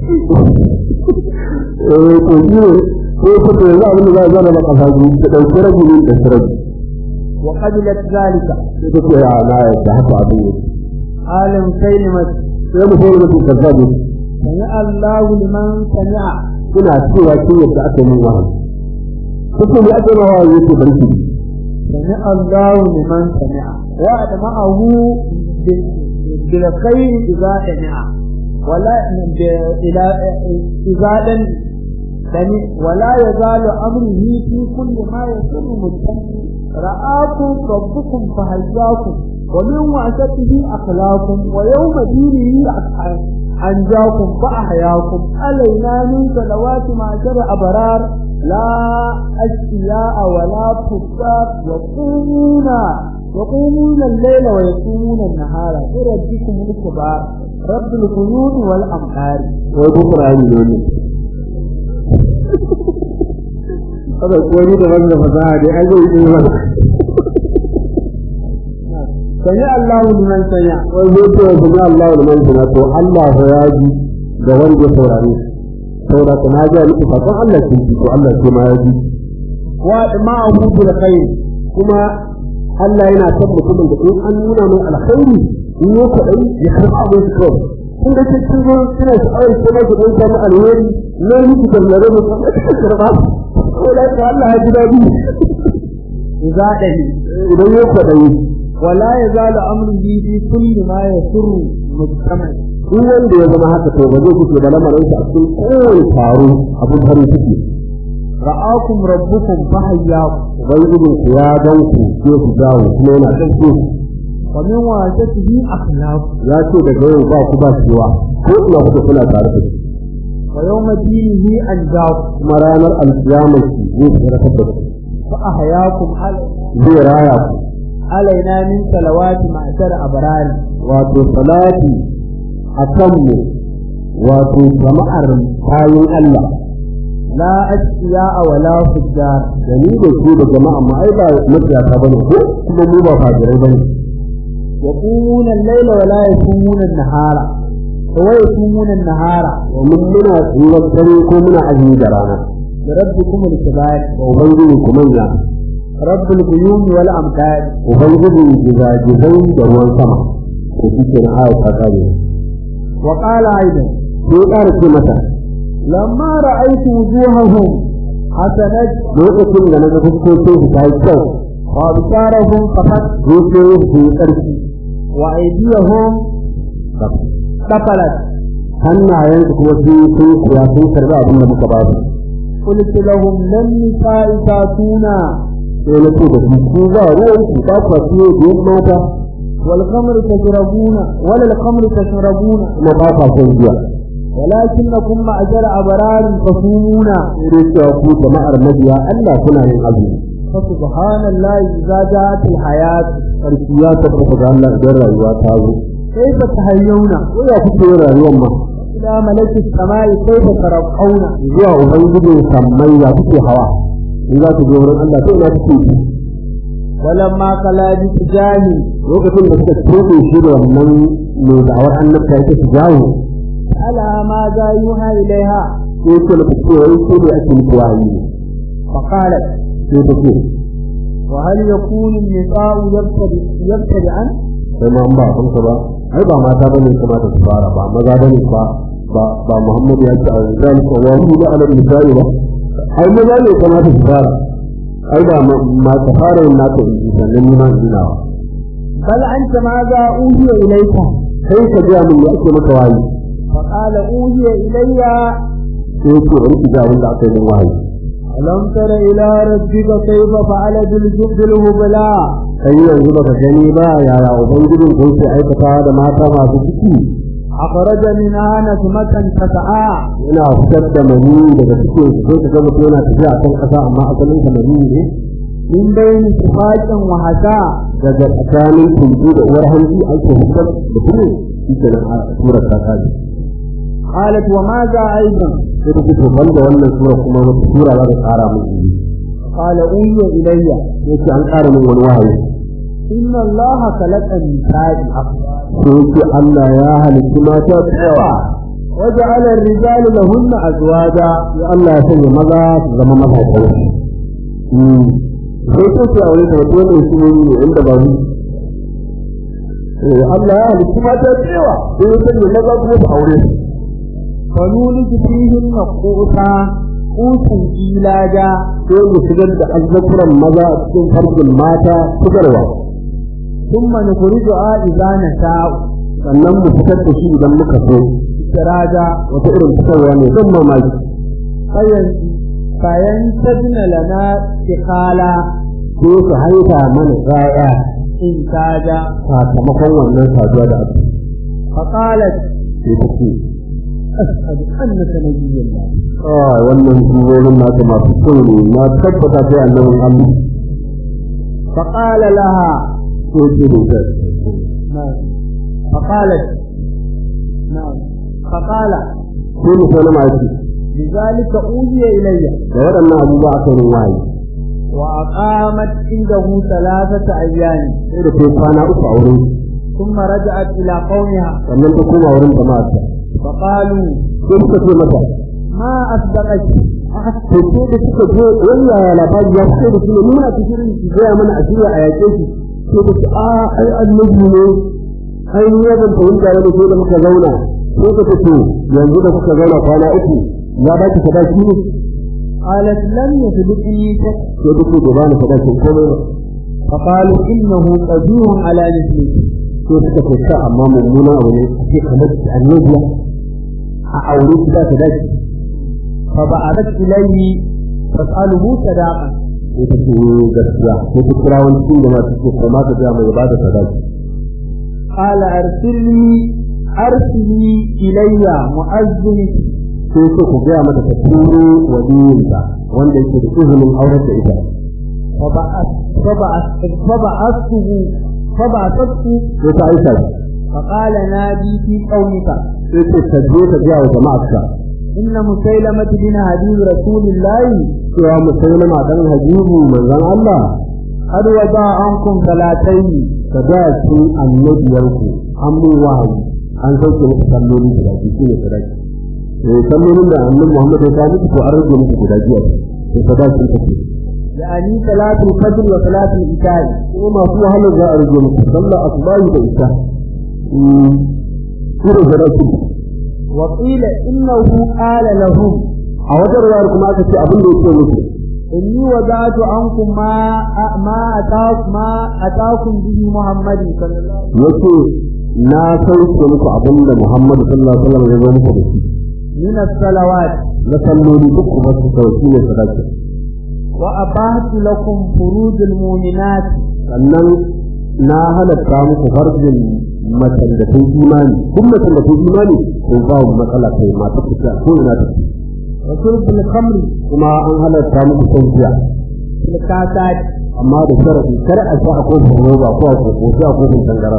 [SPEAKER 3] eh to ni ne ko ko to yanzu abin da za a zana ba kasa ji ta dauki rabi ne da sarabi
[SPEAKER 4] وقبلت ذلك
[SPEAKER 3] sai ta ce a na yadda haka abin ne
[SPEAKER 4] عالم كلمة
[SPEAKER 3] sai mu sai mutum kazzabi
[SPEAKER 4] سمع الله لمن سمع
[SPEAKER 3] ina cewa kin yadda aka yi min wahayi kuka ne aka yi min wahayi yake barki
[SPEAKER 4] سمع الله لمن سمع وعد معه ب- بالخير إذا سمع ولا ب- إلى إذا لم سمع ولا يزال أمره في كل ما يسر مجتمع رآكم ربكم فهجاكم ومن وعشته أخلاقكم ويوم دينه أخ- أنجاكم فأحياكم علينا من صلوات معشر أبرار لا أشقياء ولا فساق يقومون يقومون الليل ويقومون النهار بربكم الكبار رب القيود والأمهار
[SPEAKER 3] wai duk ra'ayi ne ne kada ko ni da wanda fasaha dai ai zai yi ba
[SPEAKER 4] سمع الله لمن سمع
[SPEAKER 3] wai zai ce su ga Allah da man tuna to Allah fa ya ji da wanda ya saurare saboda ka na ga miki fa Allah kin ji to Allah sai ma ya ji
[SPEAKER 4] وأدمعه بالخير
[SPEAKER 3] kuma Allah yana son mutumin da in an nuna mai alkhairi in ya kwaɗayi ya karɓa abin su kawai kun da ke cikin ruwan suna sha'awar ko ma su ɗan samu alheri na miki da zare mu kuma suka karɓa ko da ka Allah ya ji daɗi
[SPEAKER 4] إذا دهي
[SPEAKER 3] idan ya kwaɗayi
[SPEAKER 4] ولا يزال أمره في كل ما يسر مجتمع
[SPEAKER 3] duk wanda ya zama haka to ba zai kuke da lamarin a cikin kowane taro abin farin ciki
[SPEAKER 4] رآكم ربكم فحياكم
[SPEAKER 3] ubangijin ku ya gan ku ke ku jawo kuma yana ɗan ku
[SPEAKER 4] ومن واسطه أخلاق
[SPEAKER 3] ya ce daga yau ba ku ba cewa ko ina kuka kuna tare da shi
[SPEAKER 4] ويوم دينه أنجاكم
[SPEAKER 3] kuma ranar alkiyamar ki zai tsarafa da ku
[SPEAKER 4] فأحياكم على-
[SPEAKER 3] zai raya ku
[SPEAKER 4] علينا من صلوات معشر أبرار
[SPEAKER 3] wato salati a kanmu wato jama'ar kayan Allah
[SPEAKER 4] لا أشقياء ولا فجار
[SPEAKER 3] da ni da ku da jama'a ma ai ba mutiyata bane ko kuma mu ba fajirai bane
[SPEAKER 4] يقومون الليل ولا يصومون النهار ويصومون النهار
[SPEAKER 3] domin muna tsirar dare ko muna azumi da rana
[SPEAKER 4] لربكم الكبار
[SPEAKER 3] da ubangiji ku manya
[SPEAKER 4] رب الغيوم والأمطار
[SPEAKER 3] ubangiji gizagizai da ruwan sama ko shi ke na aya ta kare
[SPEAKER 4] وقال أيضا
[SPEAKER 3] sai ƙara ce mata
[SPEAKER 4] لما رأيت وجوههم حسنت
[SPEAKER 3] lokacin da na ga fuskokin su ta yi kyau
[SPEAKER 4] وأبصارهم فقط
[SPEAKER 3] zuciyoyin su yi ƙarfi
[SPEAKER 4] وأيديهم قفلت
[SPEAKER 3] hannayen su kuma sun yi sun kuya sun karɓi abin da muka ba su
[SPEAKER 4] قلت لهم لن نساء تاتونا
[SPEAKER 3] sai na ce da su ku ba ruwan ku ba ku ciye da yin mata
[SPEAKER 4] والخمر تشربون ولا الخمر تشربون
[SPEAKER 3] kuma ba ku son giya
[SPEAKER 4] ولكنكم معشر أبرار تصومون
[SPEAKER 3] sai dai cewa ku jama'ar mabiya Allah kuna yin azumi
[SPEAKER 4] فسبحان الله إذا جاءت الحياة
[SPEAKER 3] sarki ya tabbata ga Allah idan rayuwa ta zo
[SPEAKER 4] كيف تحيون
[SPEAKER 3] ko ya kuke yin rayuwar ma
[SPEAKER 4] إلى ملك السماء كيف ترقون
[SPEAKER 3] zuwa ubangijin sammai ya kuke hawa in za ku je wurin Allah sai ina kuke ji
[SPEAKER 4] ولما قال بتجاهي
[SPEAKER 3] lokacin da suka tobe shi da wannan mai da'awar annabta yake su jawo
[SPEAKER 4] ألا ماذا يوحى إليها
[SPEAKER 3] sai ce mata cewa wai ko da ake muku wahayi ne
[SPEAKER 4] فقالت
[SPEAKER 3] sai ta ce
[SPEAKER 4] وهل يكون النساء يبتدئ يبتدئا
[SPEAKER 3] sai ma an ba abin ka ba ai ba mata bane kamata su fara ba maza bane ba ba ba Muhammad ya ce azan ko wa hu da alam misali ba ai maza ne kamata su fara ai ba ma ta fara yin naka in ji sannan ni ma ina wa
[SPEAKER 4] بل أنت ماذا أوحي إليك
[SPEAKER 3] sai ka ga mun ya ake maka wahayi
[SPEAKER 4] فقال أوحي إلي
[SPEAKER 3] sai ya ce wani ki ga wanda aka yi min wahayi
[SPEAKER 4] ألم تر إلى ربك كيف فعل بالجبد الهبلاء
[SPEAKER 3] kai yanzu baka gani ba yaya ubangijin ko sai aikata da mata masu ciki
[SPEAKER 4] أخرج منها نسمة تسعى
[SPEAKER 3] yana fitar da mani daga cikin su sai ka ga mutum yana tafiya a kan ƙasa amma asalin sa mani ne
[SPEAKER 4] من بين شفاق وحساء
[SPEAKER 3] daga tsakanin tuntu da uwar hanji ake fitar da kuma shi ke nan a surar ta kaji
[SPEAKER 4] قالت وماذا أيضا
[SPEAKER 3] sai da kuka banda wannan sura kuma wata sura za ta ƙara min jini
[SPEAKER 4] قال أوحي إلي
[SPEAKER 3] sai ce an ƙara min wani wahayi
[SPEAKER 4] إن الله خلق النساء أخلاق
[SPEAKER 3] sai ce Allah ya halitta mata da yawa
[SPEAKER 4] وجعل الرجال لهن أزواجا
[SPEAKER 3] sai Allah ya sanya maza su zama maza kawai sai ko ce a wani da wata wani su ne inda ba su Allah ya halitta mata da yawa sai ya sanya maza kuma su aure su
[SPEAKER 4] فنولد فيهن قوتا قوتا إيلاجا
[SPEAKER 3] sai mu shigar da azzakuran maza a cikin farjin mata shigarwa
[SPEAKER 4] ثم نخرجها إذا نشاء
[SPEAKER 3] sannan mu fitar da shi idan muka so
[SPEAKER 4] سراجا
[SPEAKER 3] wata irin fitarwa ne don mamaki
[SPEAKER 4] فين فينتجن لنا استقالا
[SPEAKER 3] ko su haifa mana ƴaƴa
[SPEAKER 4] إنتاجا
[SPEAKER 3] sakamakon wannan saduwa da aka
[SPEAKER 4] فقالت
[SPEAKER 3] sai ta ce
[SPEAKER 4] أشهد أنك نبي الله
[SPEAKER 3] kawai wannan surorin nata masu kyau ne na tabbata sai annabin Allah
[SPEAKER 4] فقال لها
[SPEAKER 3] ko ce da ita
[SPEAKER 4] نعم فقالت نعم فقال
[SPEAKER 3] sai mu sallama yake
[SPEAKER 4] لذلك أوحي إلي
[SPEAKER 3] da waɗannan abubuwa aka yi wahayi
[SPEAKER 4] وأقامت عنده ثلاثة أيام
[SPEAKER 3] sai da kai kwana uku a wurin
[SPEAKER 4] ثم رجعت إلى قومها
[SPEAKER 3] sannan ta koma wurin jama'arta
[SPEAKER 4] فقالوا
[SPEAKER 3] sai suka ce mata
[SPEAKER 4] ما أصدقك
[SPEAKER 3] to ko da suka je wani yaya labari ya fito da shi ne muna cikin ki gaya mana a shirya a yaƙe shi sai da ce a ai annabi ne ai ni ban fahimta da sai da muka zauna sai ka ce yanzu da kuka zauna kwana uku ya ba ki sadaki ne
[SPEAKER 4] قالت لم يسبقني شك
[SPEAKER 3] sai duk da ba ni sadaki komai ba
[SPEAKER 4] فقالوا إنه قدير على مثله
[SPEAKER 3] sai suka ce ka amma mummuna abu ne sai kamar annabi a aure ki da sadaki
[SPEAKER 4] فبعثت إليه تسأله صداقا
[SPEAKER 3] sai ta ce gaskiya sai ta kira wani cikin da masu ce kuma ka ga mai ba da sadaki
[SPEAKER 4] قال أرسلني أرسلي إلي مؤذن
[SPEAKER 3] sai ce ku gaya mata ta turo waliyinta wanda yake da izinin aurar da ita
[SPEAKER 4] فبعث فبعث فبعثته فبعثته
[SPEAKER 3] sai ta aika shi
[SPEAKER 4] فقال نادي في قومك
[SPEAKER 3] sai ce ka je ka gaya wa jama'arka
[SPEAKER 4] إن مسيلمة بن حبيب رسول الله
[SPEAKER 3] cewa musulma dan habibu manzon Allah
[SPEAKER 4] قد وضع عنكم ثلاثين
[SPEAKER 3] ka ga shi annabiyanku an mun wahayi an sauke muku salloli guda biyu shi ne sadaki eh sallolin da annabi Muhammad ya kawo muku to an rage muku guda biyu to sadaki ta ce
[SPEAKER 4] يعني صلاة الفجر وصلاة العشاء
[SPEAKER 3] kuma masu wahalar za a rage muku sallar asubahi da isha irin sadaki
[SPEAKER 4] وقيل إنه قال لهم
[SPEAKER 3] a wata ruwayar kuma aka ce abin da yake muku
[SPEAKER 4] إني وضعت عنكم ما ما أتاكم ما أتاكم به محمد صلى الله عليه وسلم
[SPEAKER 3] yace na sauke muku abin da Muhammad sallallahu alaihi wasallam ya zo muku da shi
[SPEAKER 4] من الصلوات
[SPEAKER 3] na salloli duk kuma su kawai shi ne sadaki
[SPEAKER 4] وأباحت لكم فروج المؤمنات
[SPEAKER 3] sannan na halatta muku farjin macen da ta yi imani duk macen da ta yi imani ko ba mu matsala kai mata fita ko ina ta
[SPEAKER 4] وشرب الخمر
[SPEAKER 3] kuma an halatta muku son jiya
[SPEAKER 4] في الكاسات
[SPEAKER 3] amma da sharadi kar a sha a kofin roba ko a koko sai a kofin tangara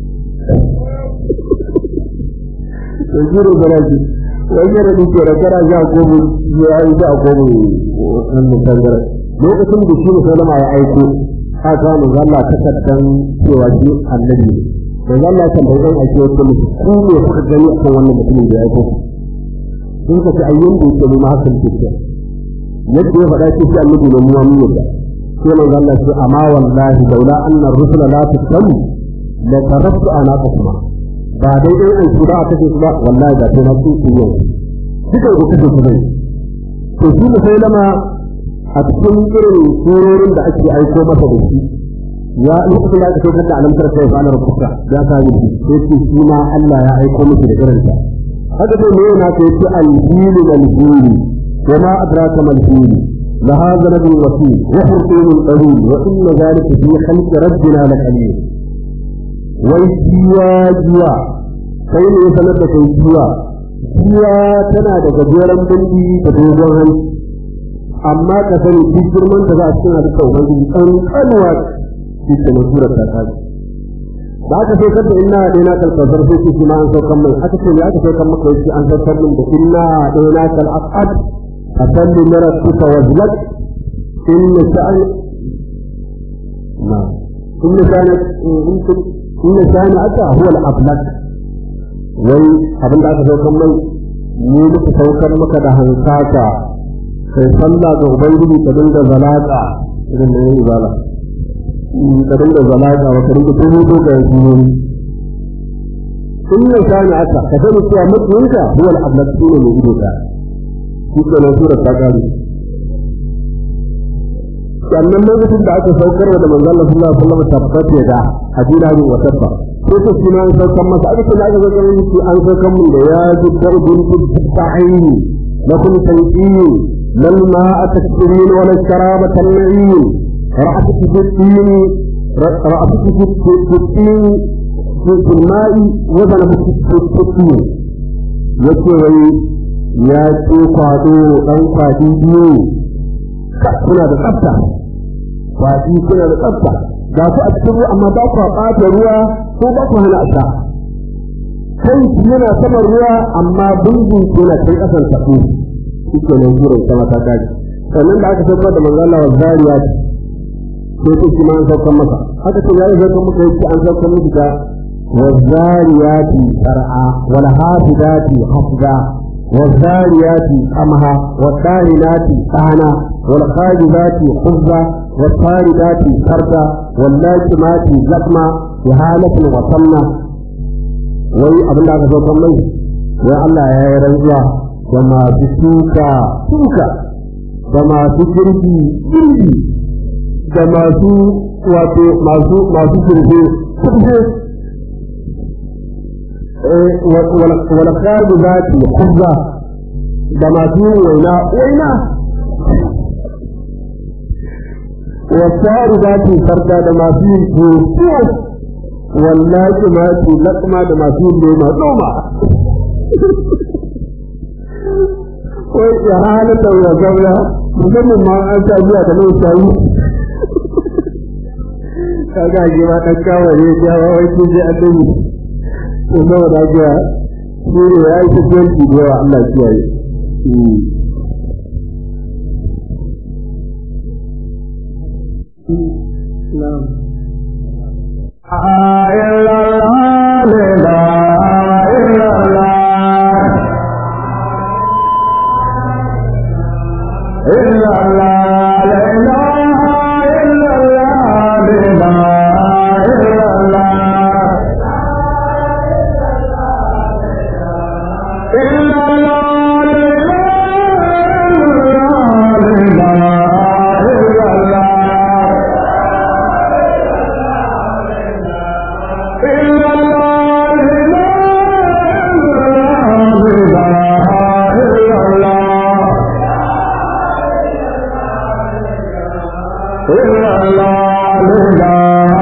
[SPEAKER 3] to jiro garaji wai yara ni ke da kara sha a kofin ya yi sha a kofin wannan tangara lokacin da shi musulma ya aiko ka samu zalla takaddan cewa shi annabi ne da zalla kan bai zan aike wata mutum ko ne kuka gani akan wannan mutumin da ya aiko sun ka ci ayyan da yake nuna hakan ke yadda ya faɗa ce shi annabi ne mu wani yadda sai mai zalla ce amma wallahi laula annar rusula la tusamu la tarabtu anaqakuma ba dai dai an su ba a kace su ba wallahi da sai na su su yau duka ku kace su dai to shi ne sai lama a cikin irin surorin da ake aiko masa da shi ya lokacin da aka saukar da alamtar sai fa na rubuta ya sa ni sai ce shi ma Allah ya aiko miki da irin ta haka dai ne yana ce ce al-filu al-filu وما أدراك ما الفيل لها ذنب وفيل وحرقين طويل وإن ذلك في خلق ربنا لقليل والجوا جوا كين يسند كي جوا جوا تنا da gajeren bindi da dogon hanci amma ka sani duk girman da za a cikin halitta ubangiji an kalwa shi ke na surar ta kaji da aka sai kanta inna da na kalkasar sai shi ma an saukan mai aka ce ya aka saukan maka yake an saukan min da inna da na kalakad أصل لربك وازلك إن شأن نعم إن كانت إن كان أتى هو الأبلك wai abin da aka saukar mai ni muka saukar maka da hankaka kai sallah ga ubangiji ka dinga zalaka irin da yayi zala ka dinga zalaka wa ka dinga tuhu ga yanzu in ne kana aka ka sani cewa mutunka huwa al-ablak ne mai ido ka shi ke nan surar ta gari sannan lokacin da aka saukar da manzon Allah sallallahu alaihi wasallam tabbata da hadina ne wa tabba sai ta shi an saukar masa aka ce da aka saukar masa an saukar mun da ya ji darbin ta'ayin lakum tanqin lal ma'a takfirin wa lal sharaba tan'in ra'atuki fitin ra'atuki fitin في الماء وزن fitin yake wai ya ce kwado ɗan kwadi biyu kuna da tsafta kwadi kuna da tsafta ga ku a cikin ruwa amma ba ku ɓata ruwa ko ba ku hana sha kai yana saman ruwa amma bungun yana kai ƙasan tafi shi ke nan gurin sama ta daji sannan da aka saukar da manzo Allah wa zariya sai ku shi ma an saukar masa haka ce ya yi saukar maka yake an saukar miki da والذاريات سرعا والحافظات حفظا والذاريات قمها والطاهنات طهنا والخاجبات خبزا والطاردات فردا wallahi ma fi zakma fi halatin wasanna wai abin da aka so kan mai wai Allah ya yi rantsuwa da masu tuka tuka da masu girki girki da masu wato masu masu kirfe kirfe wala kharbi zati khubza da masu yin waina waina wasu zati farda da masu yin tuwo wallahi ma ce lakma da masu yin noma noma wai ya halatta wa gaura musamman ma an sa biya da nan shayi kaga ji ma dan kawo ne ya wa wai ce ji annabi to da da ga shi ne ya yi tafiyanci da yawa Allah kiyaye Na'am.
[SPEAKER 5] إلا الله لا إلا الله إلا الله لا إله إلا الله لا إلا الله إلا الله لا إله إلا الله إلا الله لا إله إلا الله إلا الله لا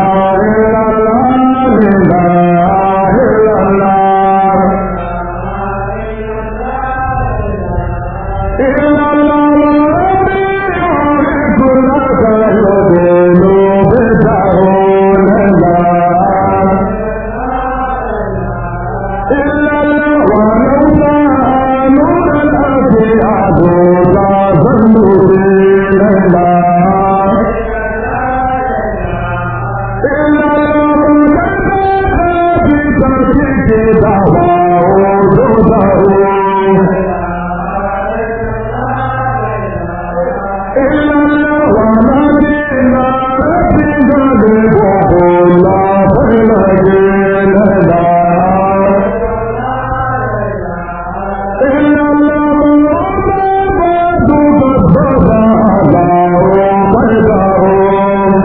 [SPEAKER 5] إله إلا الله إلا الله كل كل بتعون الله إلا الله ولو كانوا الأشياء ظنوا الله إلا الله في تركك دعواه دعواه إلا الله ونبينا ربنا الله فلجينا إلا الله محمد صلى الله عليه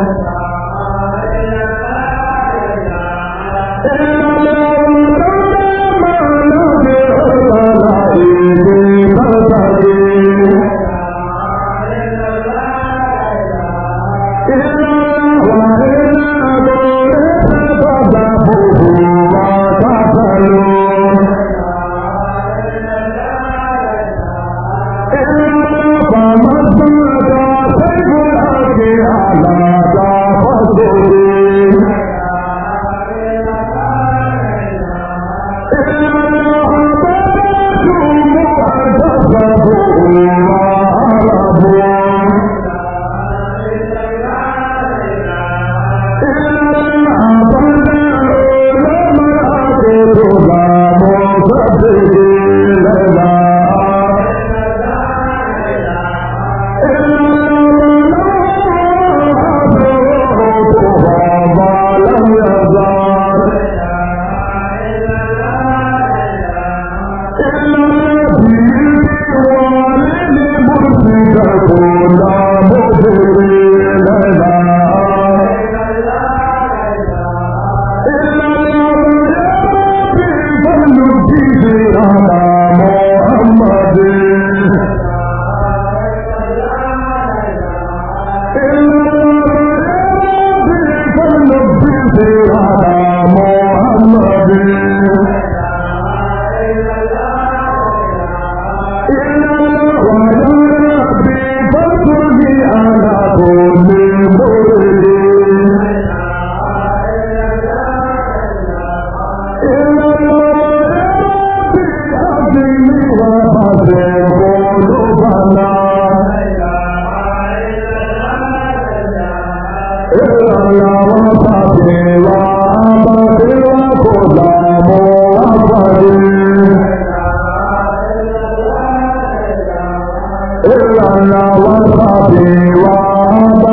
[SPEAKER 5] إلا الله وصحبه